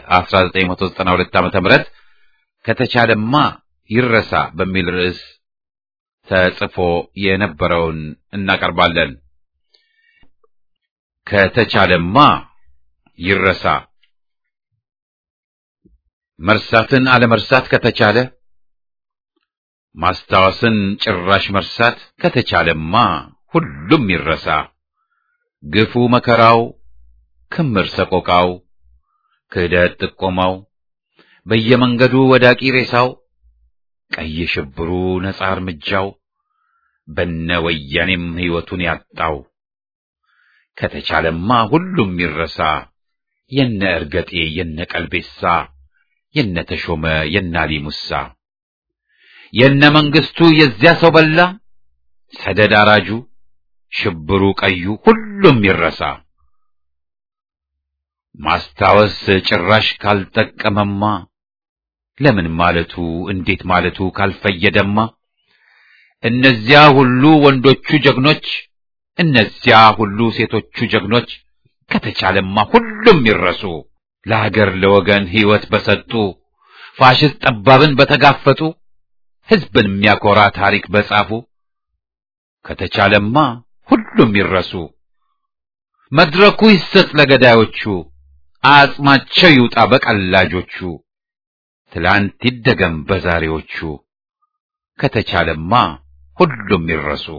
በ1992 ዓ.ም ከተቻለማ ይረሳ በሚል ርዕስ ተጽፎ የነበረውን እናቀርባለን። ከተቻለማ ይረሳ። መርሳትን አለመርሳት ከተቻለ ማስታወስን ጭራሽ መርሳት ከተቻለማ ሁሉም ይረሳ። ግፉ መከራው፣ ክምር ሰቆቃው፣ ክህደት ጥቆማው፣ በየመንገዱ ወዳቂ ሬሳው፣ ቀይ ሽብሩ ነጻ እርምጃው፣ በነ ወያኔም ሕይወቱን ያጣው ከተቻለማ ሁሉም ይረሳ። የነ እርገጤ የነ ቀልቤሳ የነ ተሾመ የነ አሊ ሙሳ የነ መንግስቱ የዚያ ሰው በላ ሰደድ አራጁ ሽብሩ ቀዩ ሁሉም ይረሳ። ማስታወስ ጭራሽ ካልጠቀመማ ለምን ማለቱ እንዴት ማለቱ ካልፈየደማ እነዚያ ሁሉ ወንዶቹ ጀግኖች እነዚያ ሁሉ ሴቶቹ ጀግኖች ከተቻለማ ሁሉም ይረሱ። ለሀገር ለወገን ሕይወት በሰጡ ፋሽስት ጠባብን በተጋፈጡ ሕዝብን የሚያኮራ ታሪክ በጻፉ ከተቻለማ ሁሉም ይረሱ። መድረኩ ይሰጥ ለገዳዮቹ፣ አጽማቸው ይውጣ በቀላጆቹ። ትላንት ይደገም በዛሬዎቹ፣ ከተቻለማ ሁሉም ይረሱ።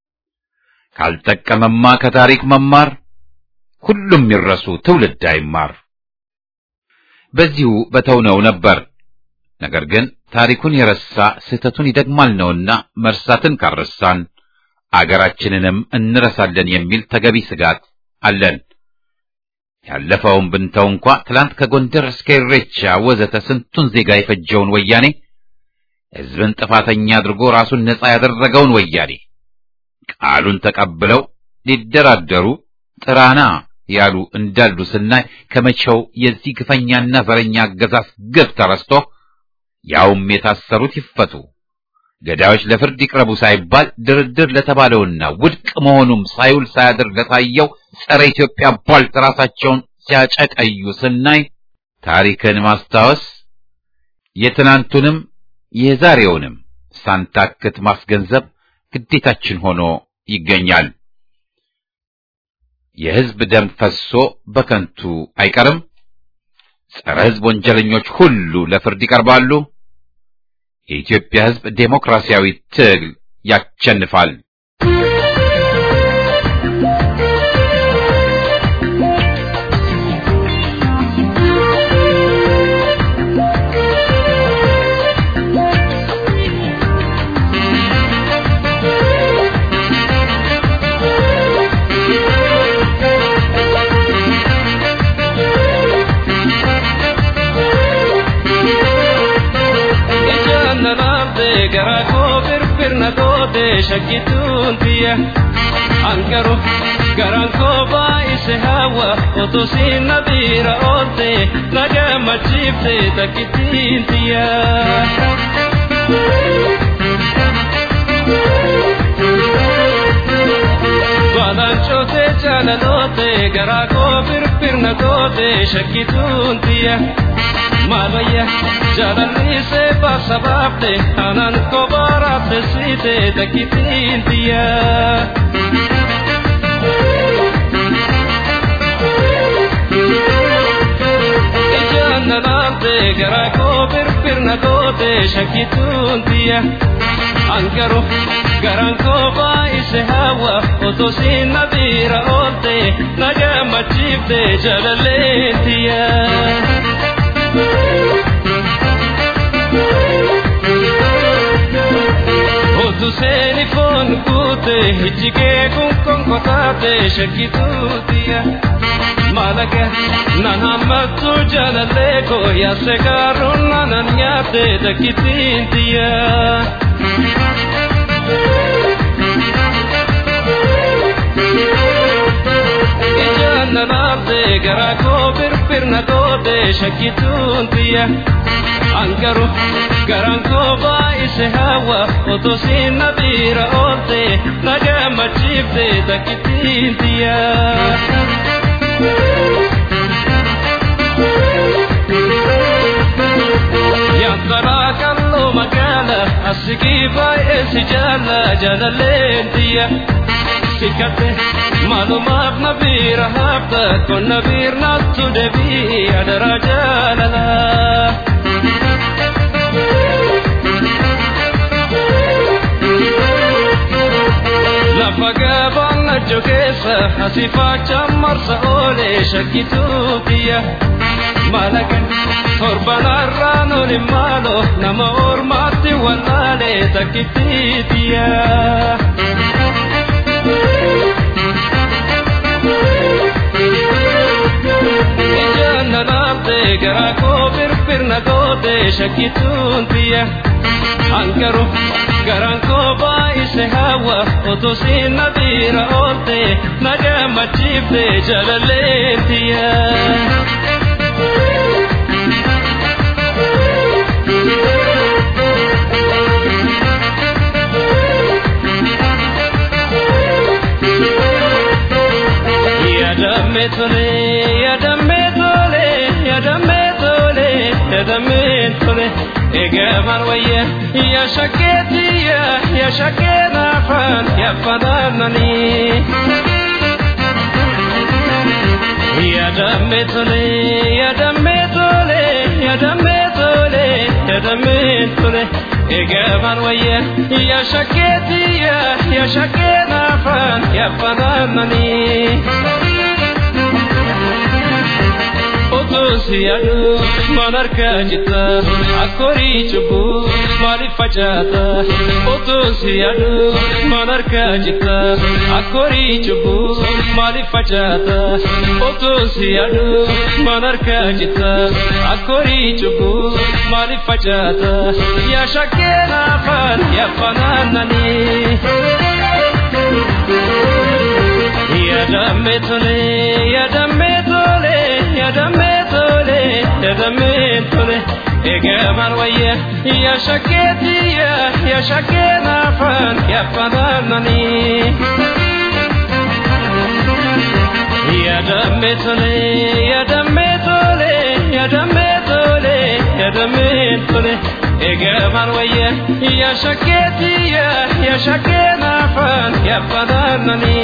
ካልጠቀመማ ከታሪክ መማር ሁሉም ይረሱ፣ ትውልድ አይማር። በዚሁ በተውነው ነበር። ነገር ግን ታሪኩን የረሳ ስህተቱን ይደግማል ነውና መርሳትን ካረሳን አገራችንንም እንረሳለን የሚል ተገቢ ስጋት አለን። ያለፈውን ብንተው እንኳ ትላንት ከጎንደር እስከ ኢሬቻ ወዘተ ስንቱን ዜጋ የፈጀውን ወያኔ ሕዝብን ጥፋተኛ አድርጎ ራሱን ነጻ ያደረገውን ወያኔ ቃሉን ተቀብለው ሊደራደሩ ጥራና ያሉ እንዳሉ ስናይ ከመቼው የዚህ ግፈኛና ዘረኛ አገዛዝ ግፍ ተረስቶ ያውም የታሰሩት ይፈቱ፣ ገዳዮች ለፍርድ ይቅረቡ ሳይባል ድርድር ለተባለውና ውድቅ መሆኑም ሳይውል ሳያድር ለታየው ጸረ ኢትዮጵያ ቧልት ራሳቸውን ሲያጨቀዩ ስናይ ታሪክን ማስታወስ የትናንቱንም የዛሬውንም ሳንታክት ማስገንዘብ ግዴታችን ሆኖ ይገኛል። የሕዝብ ደም ፈሶ በከንቱ አይቀርም። ጸረ ሕዝብ ወንጀለኞች ሁሉ ለፍርድ ይቀርባሉ። የኢትዮጵያ ሕዝብ ዴሞክራሲያዊ ትግል ያሸንፋል። garaa koo firfirna goote shakkituun tiyya ankaru garaan koo baay'ise hawa otoo siin na biira oolte na gammachiifte takkittiin tiyya. Baadaan cootee jaalaloote garaa koo firfirna goote shakkituun tiyya. Maalwayya jaalallisee baasa baafte anaan kobaaraafte siite takkitiin tiyya. Ijaan nanaante garaa koo firfirna goote shakkituun tiyya. Ankaru garaan koo baay'ise hawa otoo siin na biira oolte na gammachiifte jaalalleen tiyya. Otu seeni foon guute ijjigee kun konkotaate shakkituutiya. Maalaqa nan hammattu jaalallee koo yaase gaaruun nanan nyaate takkitiintiya. Ijaan nanaafte garaa koo firfirna goote shakkituuntiya. Ankaru garaan koo baay'ise hawa otoo siin na biira oolte na gammachiifte takkitiintiya. Yantaraa kalloo magaala asigii baay'ee si jaalla jaalalleentiya. Sikate maalumaaf na biira hafta kun na biirnaattu deebii adaraa jaalala. Lafa gabaan najjo keessa asifaacha marsa oolee shakkituutiya. Maalaqa torbanarraa noli maalo nama ormaatti wallaalee takkitiitiya. Ijaan nanaafte garaa koo firfirna goote shakkituutiya. Ankaru garaan koo baay'ise hawa otoo siin na biira oolte na gammachiifte jaalalleentiya. Yadamme tole, yadamme tole, yadamme tole, yadamme tole. Egaman wayya, ya shaketiya, ya shakena fan, ya fananani. የደሜ ቶሌ የደሜ ቶሌ የደሜ ቶሌ የደሜ ቶሌ ይገባን ወየ የሸኬትየ የሸኬን አፈን ያፈናነኒ Otus yadu manarka jita akori chubu mali fajata Otus yadu manarka jita akori chubu mali fajata Otus yadu manarka jita akori chubu mali fajata ya shakena fan ya fananani ya dametole ya dametole ya dametole ya dametole egeman waye ya shaketi ya ya shakena fan ya fananani ya dametole ya dametole ya dametole ya dametole egeman waye ya shaketi ya ya shakena fan ya fananani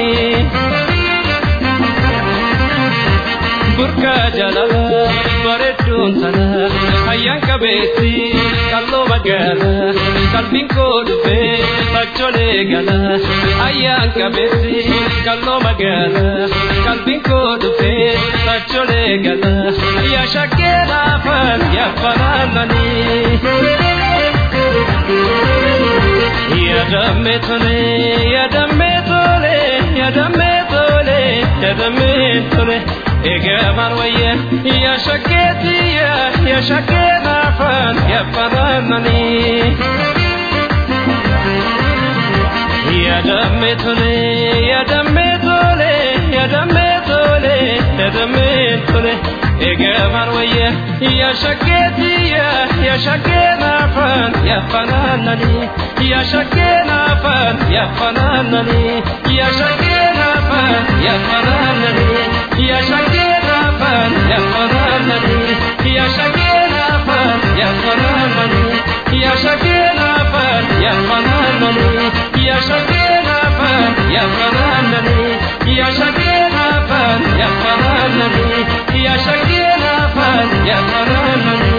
burka jalala bareedduun tana hayyaan qabeetti qalloo magaala qalbiin koo dhufee tacholee gala hayyaan qabeetti qalloo magaala qalbiin koo dhufee tacholee gala yaa shakkee laafan yaafanaananii. Yadamme tole, yadamme tole, yadamme tole, yadamme tole. egeman waye ya shaketi ya ya shakena fan ya fanani ya damme tole ya damme tole ya damme tole ya damme tole egeman waye ya shaketi ya ya shakena fan ya fanani ya shakena fan ya fanani ya shakena fan ya fanani ya shakena fan ya fanani ya shakena fan ya fanani ya shakena fan ya fanani ya shakena fan ya fanani ya shakena fan ya fanani ya shakena fan ya fanani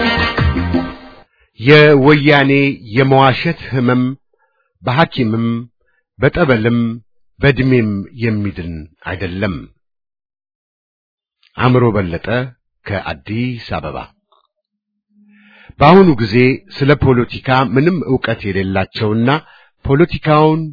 የወያኔ የመዋሸት ህመም በሐኪምም በጠበልም በዕድሜም የሚድን አይደለም። አእምሮ በለጠ ከአዲስ አበባ። በአሁኑ ጊዜ ስለ ፖለቲካ ምንም ዕውቀት የሌላቸውና ፖለቲካውን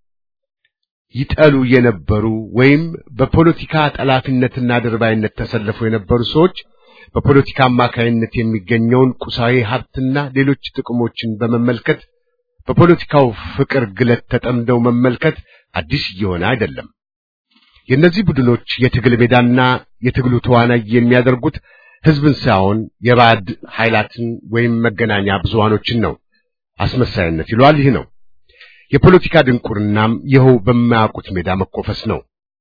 ይጠሉ የነበሩ ወይም በፖለቲካ ጠላፊነትና ድርባይነት ተሰልፈው የነበሩ ሰዎች በፖለቲካ አማካይነት የሚገኘውን ቁሳዊ ሀብትና ሌሎች ጥቅሞችን በመመልከት በፖለቲካው ፍቅር ግለት ተጠምደው መመልከት አዲስ እየሆነ አይደለም። የእነዚህ ቡድኖች የትግል ሜዳና የትግሉ ተዋናይ የሚያደርጉት ህዝብን ሳይሆን የባዕድ ኃይላትን ወይም መገናኛ ብዙሃኖችን ነው። አስመሳይነት ይሏል። ይህ ነው የፖለቲካ ድንቁርናም ይኸው በማያውቁት ሜዳ መኮፈስ ነው።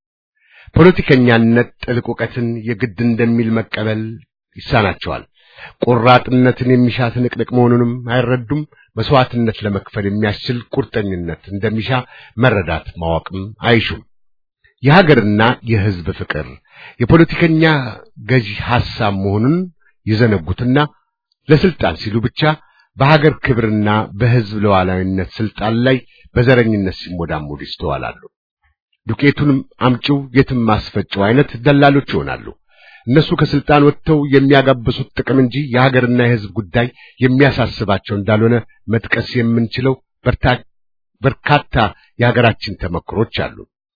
ፖለቲከኛነት ጥልቅ እውቀትን የግድ እንደሚል መቀበል ይሳናቸዋል። ቆራጥነትን የሚሻ ትንቅንቅ መሆኑንም አይረዱም። መስዋዕትነት ለመክፈል የሚያስችል ቁርጠኝነት እንደሚሻ መረዳት ማወቅም አይሹም። የሀገርና የህዝብ ፍቅር የፖለቲከኛ ገዢ ሐሳብ መሆኑን ይዘነጉትና ለስልጣን ሲሉ ብቻ በሀገር ክብርና በህዝብ ሉዓላዊነት ስልጣን ላይ በዘረኝነት ሲሞዳሞዱ ይስተዋላሉ። ዱቄቱንም አምጪው የትም ማስፈጨው አይነት ደላሎች ይሆናሉ። እነሱ ከስልጣን ወጥተው የሚያጋብሱት ጥቅም እንጂ የሀገርና የህዝብ ጉዳይ የሚያሳስባቸው እንዳልሆነ መጥቀስ የምንችለው በርካታ የሀገራችን ተመክሮች አሉ።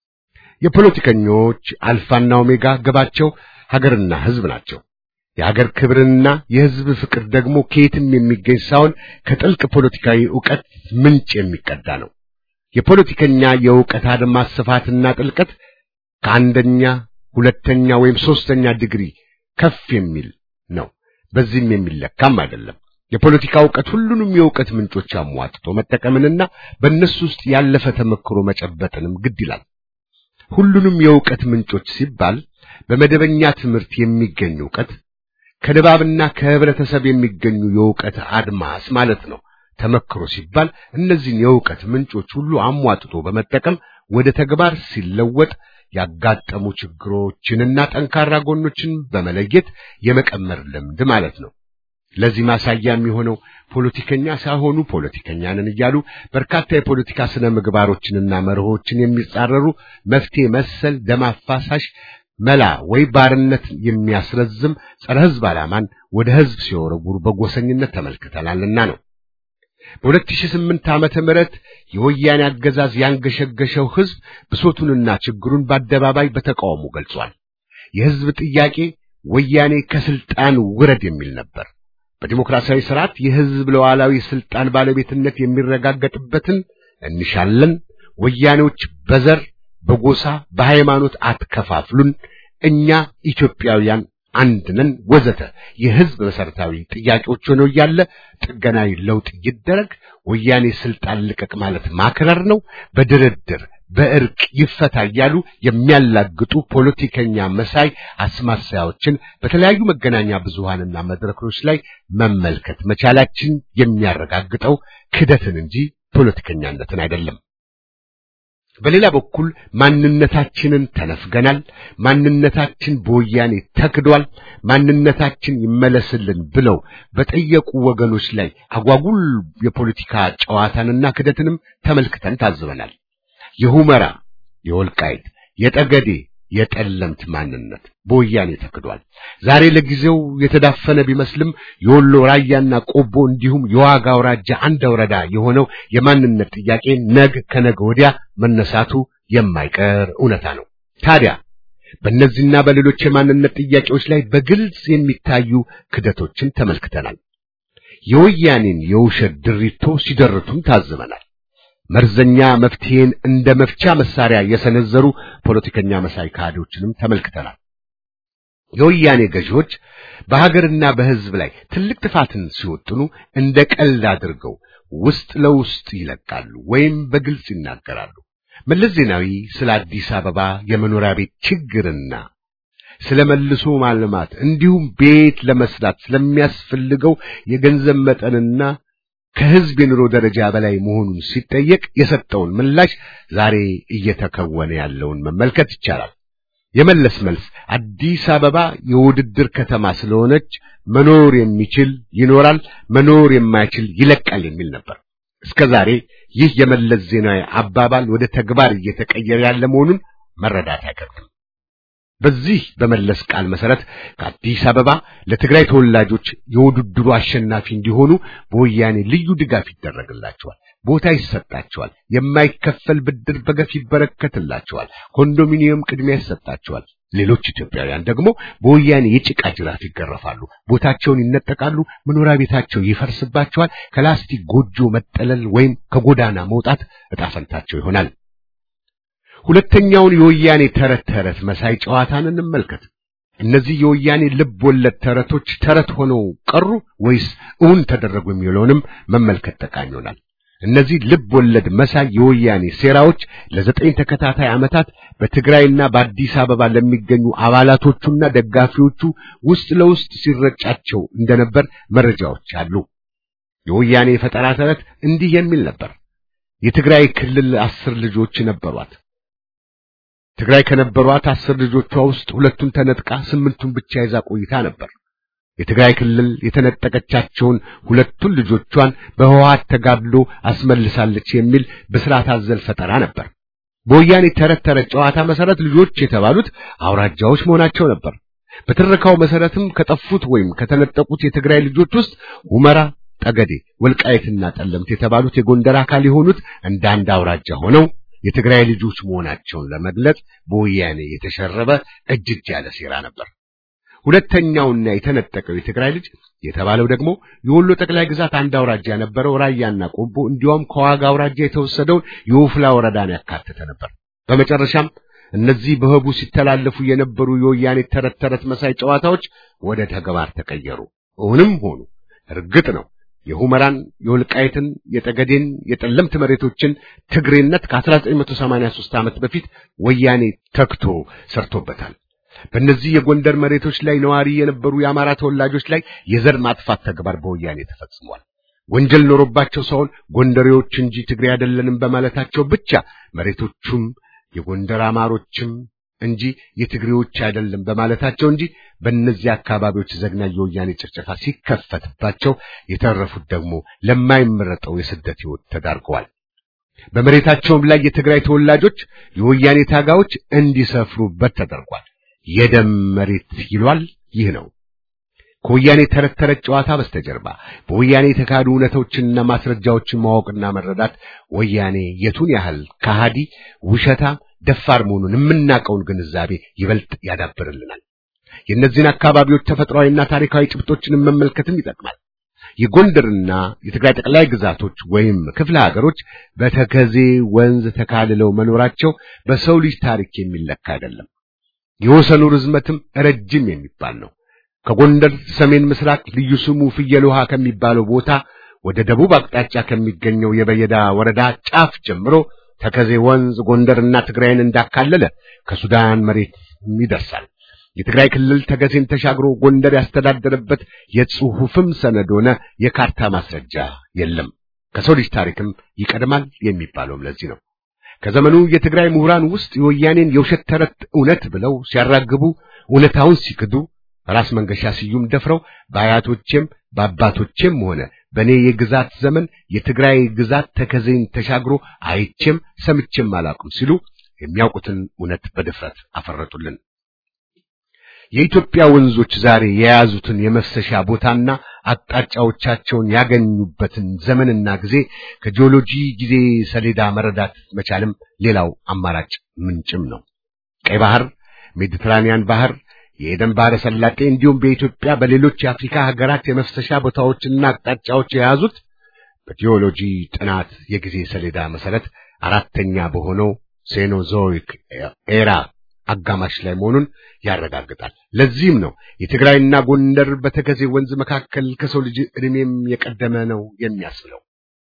የፖለቲከኞች አልፋና ኦሜጋ ግባቸው ሀገርና ህዝብ ናቸው። የሀገር ክብርና የህዝብ ፍቅር ደግሞ ከየትም የሚገኝ ሳይሆን ከጥልቅ ፖለቲካዊ ዕውቀት ምንጭ የሚቀዳ ነው። የፖለቲከኛ የዕውቀት አድማስ ስፋትና ጥልቀት ከአንደኛ ሁለተኛ ወይም ሶስተኛ ዲግሪ ከፍ የሚል ነው። በዚህም የሚለካም አይደለም። የፖለቲካ ዕውቀት ሁሉንም የዕውቀት ምንጮች አሟጥቶ መጠቀምንና በእነሱ ውስጥ ያለፈ ተመክሮ መጨበጥንም ግድ ይላል። ሁሉንም የዕውቀት ምንጮች ሲባል በመደበኛ ትምህርት የሚገኝ ዕውቀት ከንባብና ከህብረተሰብ የሚገኙ የዕውቀት አድማስ ማለት ነው። ተመክሮ ሲባል እነዚህን የዕውቀት ምንጮች ሁሉ አሟጥቶ በመጠቀም ወደ ተግባር ሲለወጥ ያጋጠሙ ችግሮችንና ጠንካራ ጎኖችን በመለየት የመቀመር ልምድ ማለት ነው። ለዚህ ማሳያ የሚሆነው ፖለቲከኛ ሳይሆኑ ፖለቲከኛ ነን እያሉ በርካታ የፖለቲካ ስነ ምግባሮችንና መርሆችን የሚጻረሩ መፍትሄ መሰል ደም አፋሳሽ መላ ወይ ባርነት የሚያስረዝም ጸረ ሕዝብ ዓላማን ወደ ሕዝብ ሲወረውሩ በጎሰኝነት ተመልክተናልና ነው። በ2008 ዓመተ ምህረት የወያኔ አገዛዝ ያንገሸገሸው ሕዝብ ብሶቱንና ችግሩን በአደባባይ በተቃውሞ ገልጿል። የሕዝብ ጥያቄ ወያኔ ከስልጣን ውረድ የሚል ነበር። በዲሞክራሲያዊ ስርዓት የሕዝብ ሉዓላዊ ስልጣን ባለቤትነት የሚረጋገጥበትን እንሻለን። ወያኔዎች በዘር በጎሳ በሃይማኖት አትከፋፍሉን፣ እኛ ኢትዮጵያውያን አንድ ነን፣ ወዘተ የሕዝብ መሰረታዊ ጥያቄዎች ሆነው እያለ ጥገናዊ ለውጥ ይደረግ፣ ወያኔ ስልጣን ልቀቅ ማለት ማክረር ነው፣ በድርድር በእርቅ ይፈታ እያሉ የሚያላግጡ ፖለቲከኛ መሳይ አስማሳያዎችን በተለያዩ መገናኛ ብዙሃንና መድረኮች ላይ መመልከት መቻላችን የሚያረጋግጠው ክደትን እንጂ ፖለቲከኛነትን አይደለም። በሌላ በኩል ማንነታችንን ተነፍገናል። ማንነታችን በወያኔ ተክዷል። ማንነታችን ይመለስልን ብለው በጠየቁ ወገኖች ላይ አጓጉል የፖለቲካ ጨዋታንና ክደትንም ተመልክተን ታዝበናል። የሁመራ፣ የወልቃይት፣ የጠገዴ፣ የጠለምት ማንነት በወያኔ ተክዷል። ዛሬ ለጊዜው የተዳፈነ ቢመስልም የወሎ ራያና ቆቦ እንዲሁም የዋጋ አውራጃ አንድ ወረዳ የሆነው የማንነት ጥያቄ ነግ ከነገ ወዲያ መነሳቱ የማይቀር እውነታ ነው። ታዲያ በእነዚህና በሌሎች የማንነት ጥያቄዎች ላይ በግልጽ የሚታዩ ክደቶችን ተመልክተናል። የወያኔን የውሸት ድሪቶ ሲደርቱም ታዝበናል። መርዘኛ መፍትሄን እንደ መፍቻ መሳሪያ የሰነዘሩ ፖለቲከኛ መሳይ ካድሬዎችንም ተመልክተናል። የወያኔ ገዢዎች በሀገርና በሕዝብ ላይ ትልቅ ጥፋትን ሲወጥኑ እንደ ቀልድ አድርገው ውስጥ ለውስጥ ይለቃሉ ወይም በግልጽ ይናገራሉ። መለስ ዜናዊ ስለ አዲስ አበባ የመኖሪያ ቤት ችግርና ስለ መልሶ ማልማት እንዲሁም ቤት ለመስራት ስለሚያስፈልገው የገንዘብ መጠንና ከሕዝብ የኑሮ ደረጃ በላይ መሆኑን ሲጠየቅ የሰጠውን ምላሽ ዛሬ እየተከወነ ያለውን መመልከት ይቻላል። የመለስ መልስ አዲስ አበባ የውድድር ከተማ ስለሆነች መኖር የሚችል ይኖራል፣ መኖር የማይችል ይለቃል የሚል ነበር። እስከ ዛሬ ይህ የመለስ ዜናዊ አባባል ወደ ተግባር እየተቀየረ ያለ መሆኑን መረዳት አይከብድም። በዚህ በመለስ ቃል መሰረት ከአዲስ አበባ ለትግራይ ተወላጆች የውድድሩ አሸናፊ እንዲሆኑ በወያኔ ልዩ ድጋፍ ይደረግላቸዋል፣ ቦታ ይሰጣቸዋል፣ የማይከፈል ብድር በገፍ ይበረከትላቸዋል፣ ኮንዶሚኒየም ቅድሚያ ይሰጣቸዋል። ሌሎች ኢትዮጵያውያን ደግሞ በወያኔ የጭቃ ጅራፍ ይገረፋሉ፣ ቦታቸውን ይነጠቃሉ፣ መኖሪያ ቤታቸው ይፈርስባቸዋል፣ ከላስቲክ ጎጆ መጠለል ወይም ከጎዳና መውጣት ዕጣ ፈንታቸው ይሆናል። ሁለተኛውን የወያኔ ተረት ተረት መሳይ ጨዋታን እንመልከት። እነዚህ የወያኔ ልብ ወለድ ተረቶች ተረት ሆነው ቀሩ ወይስ እውን ተደረጉ የሚለውንም መመልከት ጠቃሚ ይሆናል። እነዚህ ልብ ወለድ መሳይ የወያኔ ሴራዎች ለዘጠኝ ተከታታይ ዓመታት በትግራይና በአዲስ አበባ ለሚገኙ አባላቶቹና ደጋፊዎቹ ውስጥ ለውስጥ ሲረጫቸው እንደነበር መረጃዎች አሉ። የወያኔ የፈጠራ ተረት እንዲህ የሚል ነበር። የትግራይ ክልል አስር ልጆች ነበሯት። ትግራይ ከነበሯት አስር ልጆቿ ውስጥ ሁለቱን ተነጥቃ ስምንቱን ብቻ ይዛ ቆይታ ነበር። የትግራይ ክልል የተነጠቀቻቸውን ሁለቱን ልጆቿን በህወሓት ተጋድሎ አስመልሳለች የሚል ብስራት አዘል ፈጠራ ነበር። በወያኔ ተረት ተረት ጨዋታ መሰረት ልጆች የተባሉት አውራጃዎች መሆናቸው ነበር። በትረካው መሰረትም ከጠፉት ወይም ከተነጠቁት የትግራይ ልጆች ውስጥ ሁመራ፣ ጠገዴ፣ ወልቃይትና ጠለምት የተባሉት የጎንደር አካል የሆኑት እንደ አንድ አውራጃ ሆነው የትግራይ ልጆች መሆናቸውን ለመግለጽ በወያኔ የተሸረበ እጅግ ያለ ሴራ ነበር። ሁለተኛውና የተነጠቀው የትግራይ ልጅ የተባለው ደግሞ የወሎ ጠቅላይ ግዛት አንድ አውራጃ የነበረው ራያና ቆቦ እንዲያውም ከዋጋ አውራጃ የተወሰደውን የወፍላ ወረዳን ያካተተ ነበር። በመጨረሻም እነዚህ በህቡ ሲተላለፉ የነበሩ የወያኔ ተረት ተረት መሳይ ጨዋታዎች ወደ ተግባር ተቀየሩ። እውንም ሆኑ እርግጥ ነው የሁመራን፣ የወልቃይትን፣ የጠገዴን፣ የጠለምት መሬቶችን ትግሬነት ከ1983 ዓመት በፊት ወያኔ ተክቶ ሰርቶበታል። በእነዚህ የጎንደር መሬቶች ላይ ነዋሪ የነበሩ የአማራ ተወላጆች ላይ የዘር ማጥፋት ተግባር በወያኔ ተፈጽሟል። ወንጀል ኖሮባቸው ሳይሆን ጎንደሬዎች እንጂ ትግሬ አይደለንም በማለታቸው ብቻ መሬቶቹም የጎንደር አማሮችም እንጂ የትግሬዎች አይደለም በማለታቸው እንጂ በእነዚህ አካባቢዎች ዘግናኝ የወያኔ ጭፍጨፋ ሲከፈትባቸው የተረፉት ደግሞ ለማይመረጠው የስደት ሕይወት ተዳርገዋል። በመሬታቸውም ላይ የትግራይ ተወላጆች የወያኔ ታጋዮች እንዲሰፍሩበት ተደርጓል። የደም መሬት ይሏል። ይህ ነው ከወያኔ ተረት ተረት ጨዋታ በስተጀርባ በወያኔ የተካሄዱ እውነቶችንና ማስረጃዎችን ማወቅና መረዳት ወያኔ የቱን ያህል ከሃዲ፣ ውሸታ፣ ደፋር መሆኑን የምናውቀውን ግንዛቤ ይበልጥ ያዳብርልናል። የእነዚህን አካባቢዎች ተፈጥሯዊና ታሪካዊ ጭብጦችንም መመልከትም ይጠቅማል። የጎንደርና የትግራይ ጠቅላይ ግዛቶች ወይም ክፍለ ሀገሮች በተከዜ ወንዝ ተካልለው መኖራቸው በሰው ልጅ ታሪክ የሚለካ አይደለም። የወሰኑ ርዝመትም ረጅም የሚባል ነው። ከጎንደር ሰሜን ምስራቅ ልዩ ስሙ ፍየል ውሃ ከሚባለው ቦታ ወደ ደቡብ አቅጣጫ ከሚገኘው የበየዳ ወረዳ ጫፍ ጀምሮ ተከዜ ወንዝ ጎንደርና ትግራይን እንዳካለለ ከሱዳን መሬት ይደርሳል። የትግራይ ክልል ተከዜን ተሻግሮ ጎንደር ያስተዳደረበት የጽሑፍም ሰነድ ሆነ የካርታ ማስረጃ የለም። ከሰው ልጅ ታሪክም ይቀድማል የሚባለውም ለዚህ ነው። ከዘመኑ የትግራይ ምሁራን ውስጥ የወያኔን የውሸት ተረት እውነት ብለው ሲያራግቡ፣ እውነታውን ሲክዱ ራስ መንገሻ ስዩም ደፍረው በአያቶቼም በአባቶቼም ሆነ በእኔ የግዛት ዘመን የትግራይ ግዛት ተከዜን ተሻግሮ አይቼም ሰምቼም አላውቅም ሲሉ የሚያውቁትን እውነት በድፍረት አፈረጡልን። የኢትዮጵያ ወንዞች ዛሬ የያዙትን የመፍሰሻ ቦታና አቅጣጫዎቻቸውን ያገኙበትን ዘመንና ጊዜ ከጂኦሎጂ ጊዜ ሰሌዳ መረዳት መቻልም ሌላው አማራጭ ምንጭም ነው። ቀይ ባህር፣ ሜዲትራኒያን ባህር የኤደን ባህረ ሰላጤ እንዲሁም በኢትዮጵያ በሌሎች የአፍሪካ ሀገራት የመፍሰሻ ቦታዎችና አቅጣጫዎች የያዙት በጂኦሎጂ ጥናት የጊዜ ሰሌዳ መሰረት አራተኛ በሆነው ሴኖዞይክ ኤራ አጋማሽ ላይ መሆኑን ያረጋግጣል። ለዚህም ነው የትግራይና ጎንደር በተከዜ ወንዝ መካከል ከሰው ልጅ ዕድሜም የቀደመ ነው የሚያስብለው።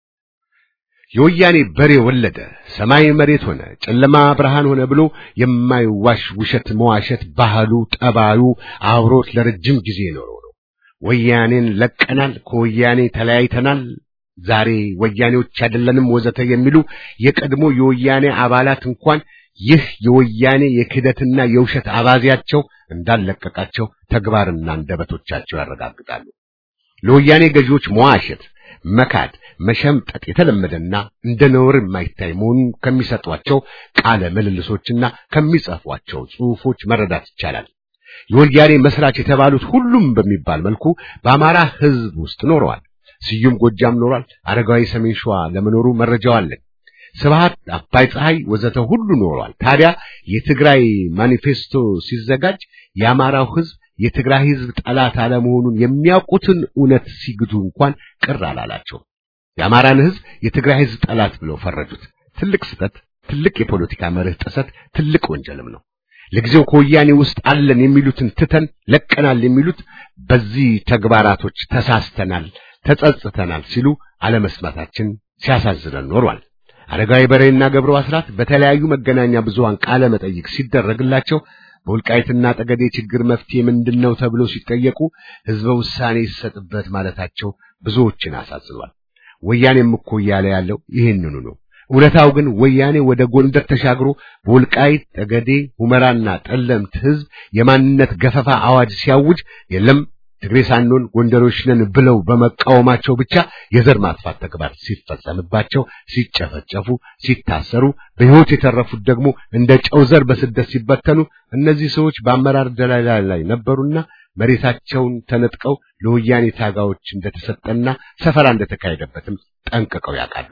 የወያኔ በሬ ወለደ፣ ሰማይ መሬት ሆነ፣ ጨለማ ብርሃን ሆነ ብሎ የማይዋሽ ውሸት መዋሸት ባህሉ፣ ጠባዩ አብሮት ለረጅም ጊዜ የኖረው ነው። ወያኔን ለቀናል፣ ከወያኔ ተለያይተናል፣ ዛሬ ወያኔዎች አይደለንም ወዘተ የሚሉ የቀድሞ የወያኔ አባላት እንኳን ይህ የወያኔ የክህደትና የውሸት አባዜያቸው እንዳለቀቃቸው ተግባርና አንደበቶቻቸው ያረጋግጣሉ። ለወያኔ ገዢዎች መዋሸት መካድ፣ መሸምጠጥ የተለመደና እንደ ነውር የማይታይ መሆኑን ከሚሰጧቸው ቃለ ምልልሶችና ከሚጽፏቸው ጽሑፎች መረዳት ይቻላል። የወያኔ መስራች የተባሉት ሁሉም በሚባል መልኩ በአማራ ሕዝብ ውስጥ ኖረዋል። ስዩም ጎጃም ኖሯል። አረጋዊ ሰሜን ሸዋ ለመኖሩ መረጃው አለን። ስብሐት አባይ ፀሐይ ወዘተ ሁሉ ኖሯል። ታዲያ የትግራይ ማኒፌስቶ ሲዘጋጅ የአማራው ሕዝብ የትግራይ ሕዝብ ጠላት አለመሆኑን የሚያውቁትን እውነት ሲግዱ እንኳን ቅር አላላቸው። የአማራን ሕዝብ የትግራይ ሕዝብ ጠላት ብለው ፈረጁት። ትልቅ ስህተት፣ ትልቅ የፖለቲካ መርህ ጥሰት፣ ትልቅ ወንጀልም ነው። ለጊዜው ከወያኔ ውስጥ አለን የሚሉትን ትተን ለቀናል የሚሉት በዚህ ተግባራቶች ተሳስተናል፣ ተጸጽተናል ሲሉ አለመስማታችን ሲያሳዝነን ኖሯል። አረጋዊ በሬና ገብሩ አስራት በተለያዩ መገናኛ ብዙሃን ቃለ መጠይቅ ሲደረግላቸው በወልቃይትና ጠገዴ ችግር መፍትሄ ምንድነው ተብለው ሲጠየቁ ህዝበ ውሳኔ ይሰጥበት ማለታቸው ብዙዎችን አሳዝኗል። ወያኔም እኮ እያለ ያለው ይህንኑ ነው። እውነታው ግን ወያኔ ወደ ጎንደር ተሻግሮ በወልቃይት ጠገዴ፣ ሁመራና ጠለምት ህዝብ የማንነት ገፈፋ አዋጅ ሲያውጅ የለም ትግሬ ሳንሆን ጎንደሮች ነን ብለው በመቃወማቸው ብቻ የዘር ማጥፋት ተግባር ሲፈጸምባቸው፣ ሲጨፈጨፉ፣ ሲታሰሩ፣ በሕይወት የተረፉት ደግሞ እንደ ጨው ዘር በስደት ሲበተኑ እነዚህ ሰዎች በአመራር ደላላ ላይ ነበሩና መሬታቸውን ተነጥቀው ለወያኔ ታጋዮች እንደተሰጠና ሰፈራ እንደተካሄደበትም ጠንቅቀው ያውቃሉ።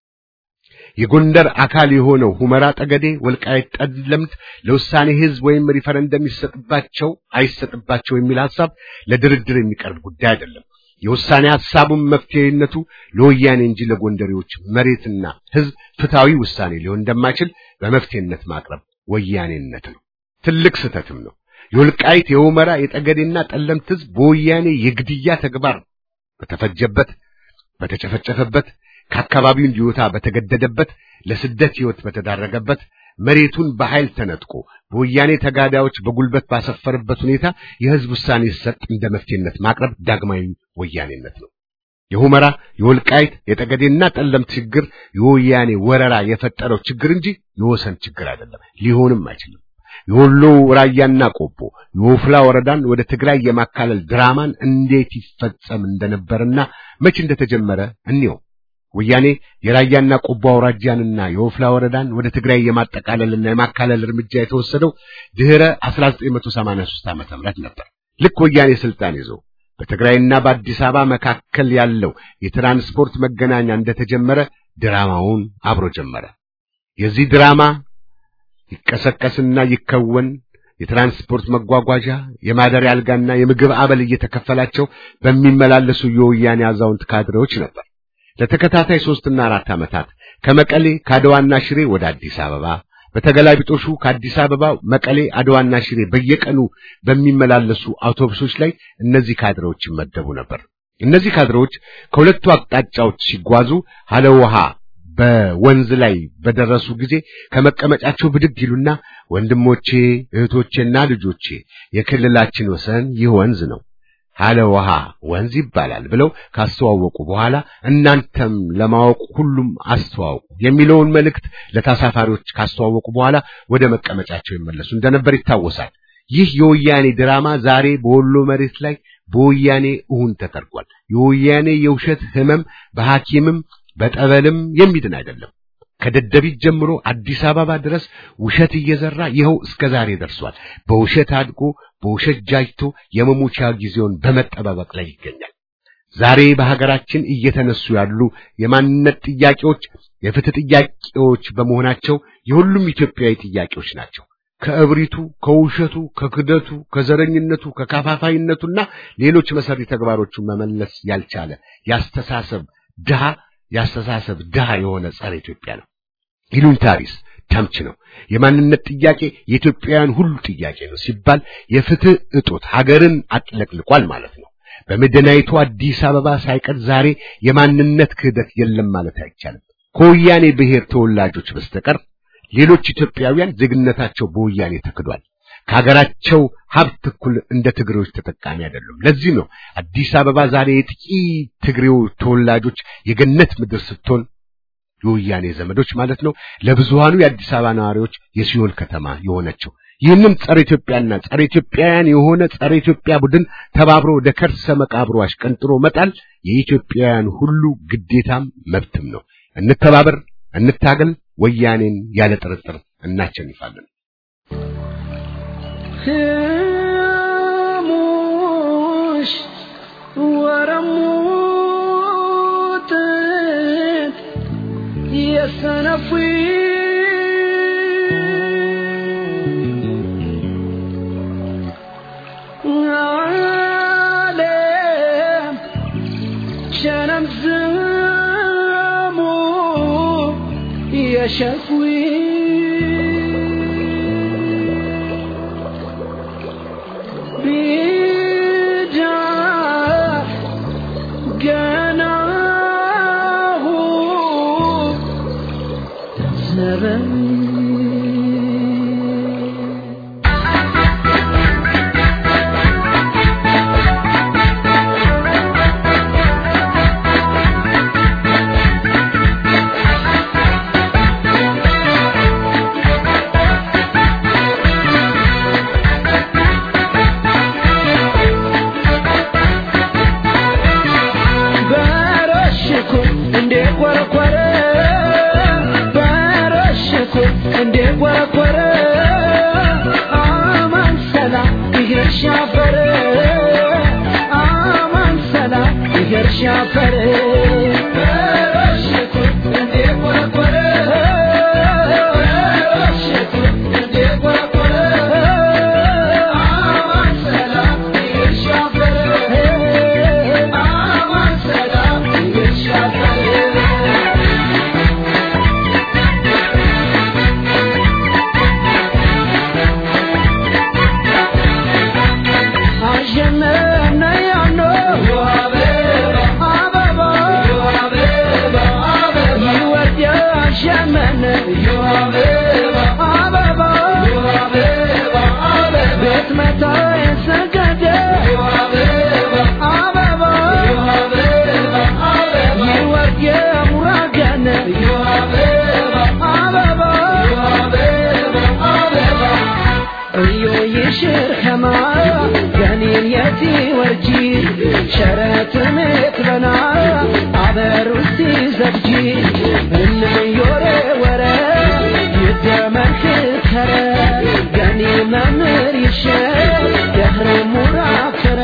የጎንደር አካል የሆነው ሁመራ ጠገዴ፣ ወልቃይት፣ ጠለምት ለውሳኔ ህዝብ ወይም ሪፈረንደም ይሰጥባቸው አይሰጥባቸው የሚል ሐሳብ ለድርድር የሚቀርብ ጉዳይ አይደለም። የውሳኔ ሐሳቡም መፍትሄነቱ ለወያኔ እንጂ ለጎንደሬዎች መሬትና ህዝብ ፍትሃዊ ውሳኔ ሊሆን እንደማይችል በመፍትሄነት ማቅረብ ወያኔነት ነው። ትልቅ ስህተትም ነው። የወልቃይት የሁመራ የጠገዴና ጠለምት ህዝብ በወያኔ የግድያ ተግባር በተፈጀበት በተጨፈጨፈበት ከአካባቢው እንዲወጣ በተገደደበት ለስደት ህይወት በተዳረገበት መሬቱን በኃይል ተነጥቆ በወያኔ ተጋዳዮች በጉልበት ባሰፈረበት ሁኔታ የህዝብ ውሳኔ ሲሰጥ እንደ መፍትሄነት ማቅረብ ዳግማዊ ወያኔነት ነው። የሁመራ የወልቃይት የጠገዴና ጠለምት ችግር የወያኔ ወረራ የፈጠረው ችግር እንጂ የወሰን ችግር አይደለም፣ ሊሆንም አይችልም። የወሎ ራያና ቆቦ የወፍላ ወረዳን ወደ ትግራይ የማካለል ድራማን እንዴት ይፈጸም እንደነበርና መች እንደተጀመረ እንየው። ወያኔ የራያና ቆቦ አውራጃንና የወፍላ ወረዳን ወደ ትግራይ የማጠቃለልና የማካለል እርምጃ የተወሰደው ድህረ 1983 ዓመተ ምህረት ነበር። ልክ ወያኔ ስልጣን ይዞ በትግራይና በአዲስ አበባ መካከል ያለው የትራንስፖርት መገናኛ እንደተጀመረ ድራማውን አብሮ ጀመረ። የዚህ ድራማ ይቀሰቀስና ይከወን የትራንስፖርት መጓጓዣ፣ የማደሪያ አልጋና የምግብ አበል እየተከፈላቸው በሚመላለሱ የወያኔ አዛውንት ካድሬዎች ነበር። ለተከታታይ ሶስትና አራት ዓመታት ከመቀሌ ከአድዋና ሽሬ ወደ አዲስ አበባ በተገላቢጦሹ ከአዲስ አበባ መቀሌ፣ አድዋና ሽሬ በየቀኑ በሚመላለሱ አውቶቡሶች ላይ እነዚህ ካድሬዎች ይመደቡ ነበር። እነዚህ ካድሬዎች ከሁለቱ አቅጣጫዎች ሲጓዙ ሀለ ውሃ በወንዝ ላይ በደረሱ ጊዜ ከመቀመጫቸው ብድግ ይሉና ወንድሞቼ፣ እህቶቼና ልጆቼ የክልላችን ወሰን ይህ ወንዝ ነው ሀለ ውሃ ወንዝ ይባላል ብለው ካስተዋወቁ በኋላ እናንተም ለማወቅ ሁሉም አስተዋውቁ የሚለውን መልእክት ለተሳፋሪዎች ካስተዋወቁ በኋላ ወደ መቀመጫቸው ይመለሱ እንደነበር ይታወሳል። ይህ የወያኔ ድራማ ዛሬ በወሎ መሬት ላይ በወያኔ እሁን ተደርጓል። የወያኔ የውሸት ህመም በሐኪምም በጠበልም የሚድን አይደለም። ከደደቢት ጀምሮ አዲስ አበባ ድረስ ውሸት እየዘራ ይኸው እስከ ዛሬ ደርሷል። በውሸት አድጎ በውሸት ጃጅቶ የመሞቻ ጊዜውን በመጠባበቅ ላይ ይገኛል። ዛሬ በሀገራችን እየተነሱ ያሉ የማንነት ጥያቄዎች የፍትህ ጥያቄዎች በመሆናቸው የሁሉም ኢትዮጵያዊ ጥያቄዎች ናቸው። ከእብሪቱ፣ ከውሸቱ፣ ከክደቱ፣ ከዘረኝነቱ፣ ከካፋፋይነቱና ሌሎች መሰሪ ተግባሮቹን መመለስ ያልቻለ ያስተሳሰብ ድሃ ያስተሳሰብ ድሃ የሆነ ጸረ ኢትዮጵያ ነው። ይሉኝታሪስ ተምች ነው። የማንነት ጥያቄ የኢትዮጵያውያን ሁሉ ጥያቄ ነው ሲባል የፍትህ እጦት ሀገርን አጥለቅልቋል ማለት ነው። በመዲናይቱ አዲስ አበባ ሳይቀር ዛሬ የማንነት ክህደት የለም ማለት አይቻልም። ከወያኔ ብሔር ተወላጆች በስተቀር ሌሎች ኢትዮጵያውያን ዜግነታቸው በወያኔ ተክዷል። ከሀገራቸው ሀብት እኩል እንደ ትግሬዎች ተጠቃሚ አይደሉም። ለዚህ ነው አዲስ አበባ ዛሬ የጥቂት ትግሬው ተወላጆች የገነት ምድር ስትሆን የወያኔ ዘመዶች ማለት ነው ለብዙሃኑ የአዲስ አበባ ነዋሪዎች የሲኦል ከተማ የሆነችው። ይህንም ጸረ ኢትዮጵያና ጸረ ኢትዮጵያውያን የሆነ ጸረ ኢትዮጵያ ቡድን ተባብሮ ወደ ከርሰ መቃብሩ አሽቀንጥሮ መጣል የኢትዮጵያውያን ሁሉ ግዴታም መብትም ነው። እንተባበር፣ እንታገል። ወያኔን ያለ ጥርጥር እናቸንፋለን። ሙሽ ወረሙት የሰነፉ ዓለም ሸነም ዝሙ የሸፍዊ ቢዳ ገናሁ ዘበን በረሽኩ እንዴ ቆረቆረ በረሽኩ እንዴ ቆረቆረ አማን ሰላም ይሄር ሻፈረ አማን ሰላም ይሄር ሻፈረ በረሽኩ እንዴ ቆረቆረ በረሽኩ እንዴ ቆረቆረ አማን ሰላም ይሄር ሻፈረ አማን ሰላም ይሄር ሻፈረ አሸነፍነ ያኖ አበባ ገኒን የቲ ወርጂ ሸረትን ትበና አበሩስቲ ዘብጂ እንዮሬ ወረ ይደመርክ ከረ ገኒ መምህር ይሸ የህር ሙራከረ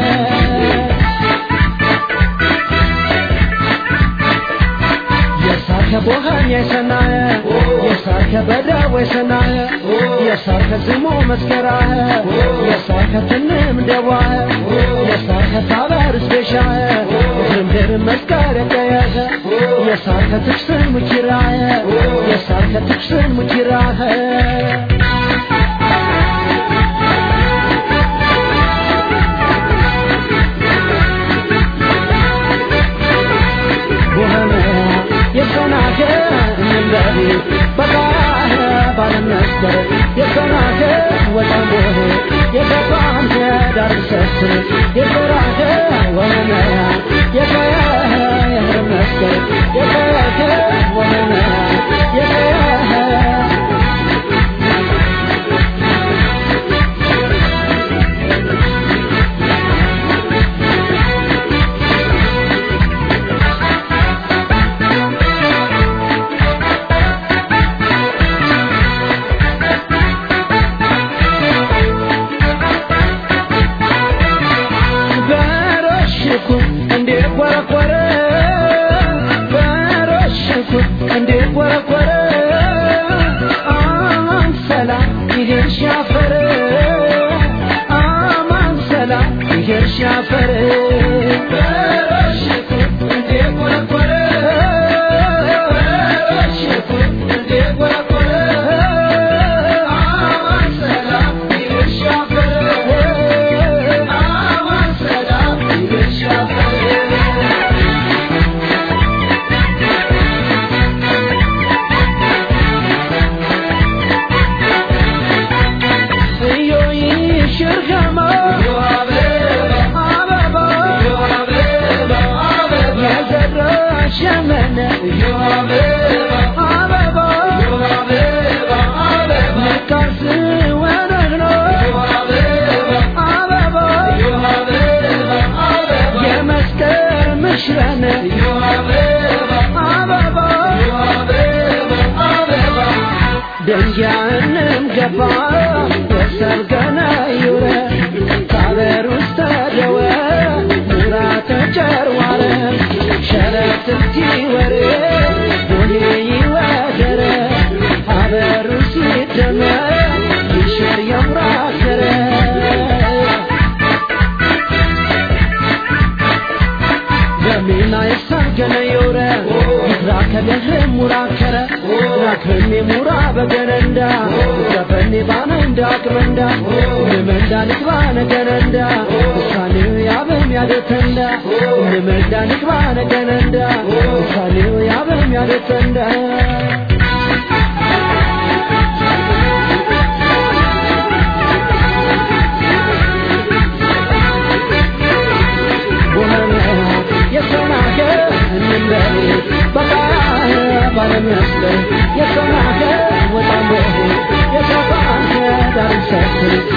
የሳከ ቦሃን የሰናየ የሳከ በዳው የሰናየ የሳከ ዝሞ መስከራየ የሳከ ትንም ደዋየ የሳከ ታበር ስፔሻየ ድምድር መስከረ ቀየኸ የሳከ ትክስን ሙኪራየ የሳከ ትክስን ሙኪራየ ቦኸነ የሰናከ እንበሪ በቃህ ባለመስከር የሰናከ ወጣም ቦሄ የገባም ዳር ሰስር የሰራከ ወመነ የቀየህ የህር መስከር የቀየከ ወመነ የቀየህ በረሽኩ እንዴ ቆረቆረ በረሽኩ እንዴ ቆረቆረ አማን ሰላም ይሄን ሻፈረ አማን ሰላም ይሄን ሻፈረ በረሽኩ እንዴ ቆረቆረ በረሽኩ እንዴ ቆረቆረ አማን ሰላም ይሄን ሻፈረ አማን ሰላም ይሄን ሻፈረ እዮይ ሽርገማ አበባ የዘራ ሸመነ አበባ ንቃስ ወነግኖ አበባ የመስቀል ምሽረነ አበባ ደንጃንም ገባ የሰርገነ ዩረ ካበር ውስጥ ደወ ሙራ ተጨርዋረ ሸረትቲ ወሬ ቡኔ ይወደረ አበሩ ሲደመ ይሽር የሙራከረ ገሜና የሳገነ የውረ ይትራከለህ ሙራከረ ራክርኔ ሙራ በገነንዳ ገፈኔ ባነ እንዳቅረንዳ ንመንዳ ንግባነ ገነንዳ ውሳኔው ያበም ያደተንዳ ንመንዳ ንግባነ ገነንዳ ውሳኔው ያበም ያደተንዳ ቦኸነ የሰናከ እንበሪ በቃህ ባለመስቀል የሰናከ ወጣም ቦሄ የሰፋንከ ዳር ሰስር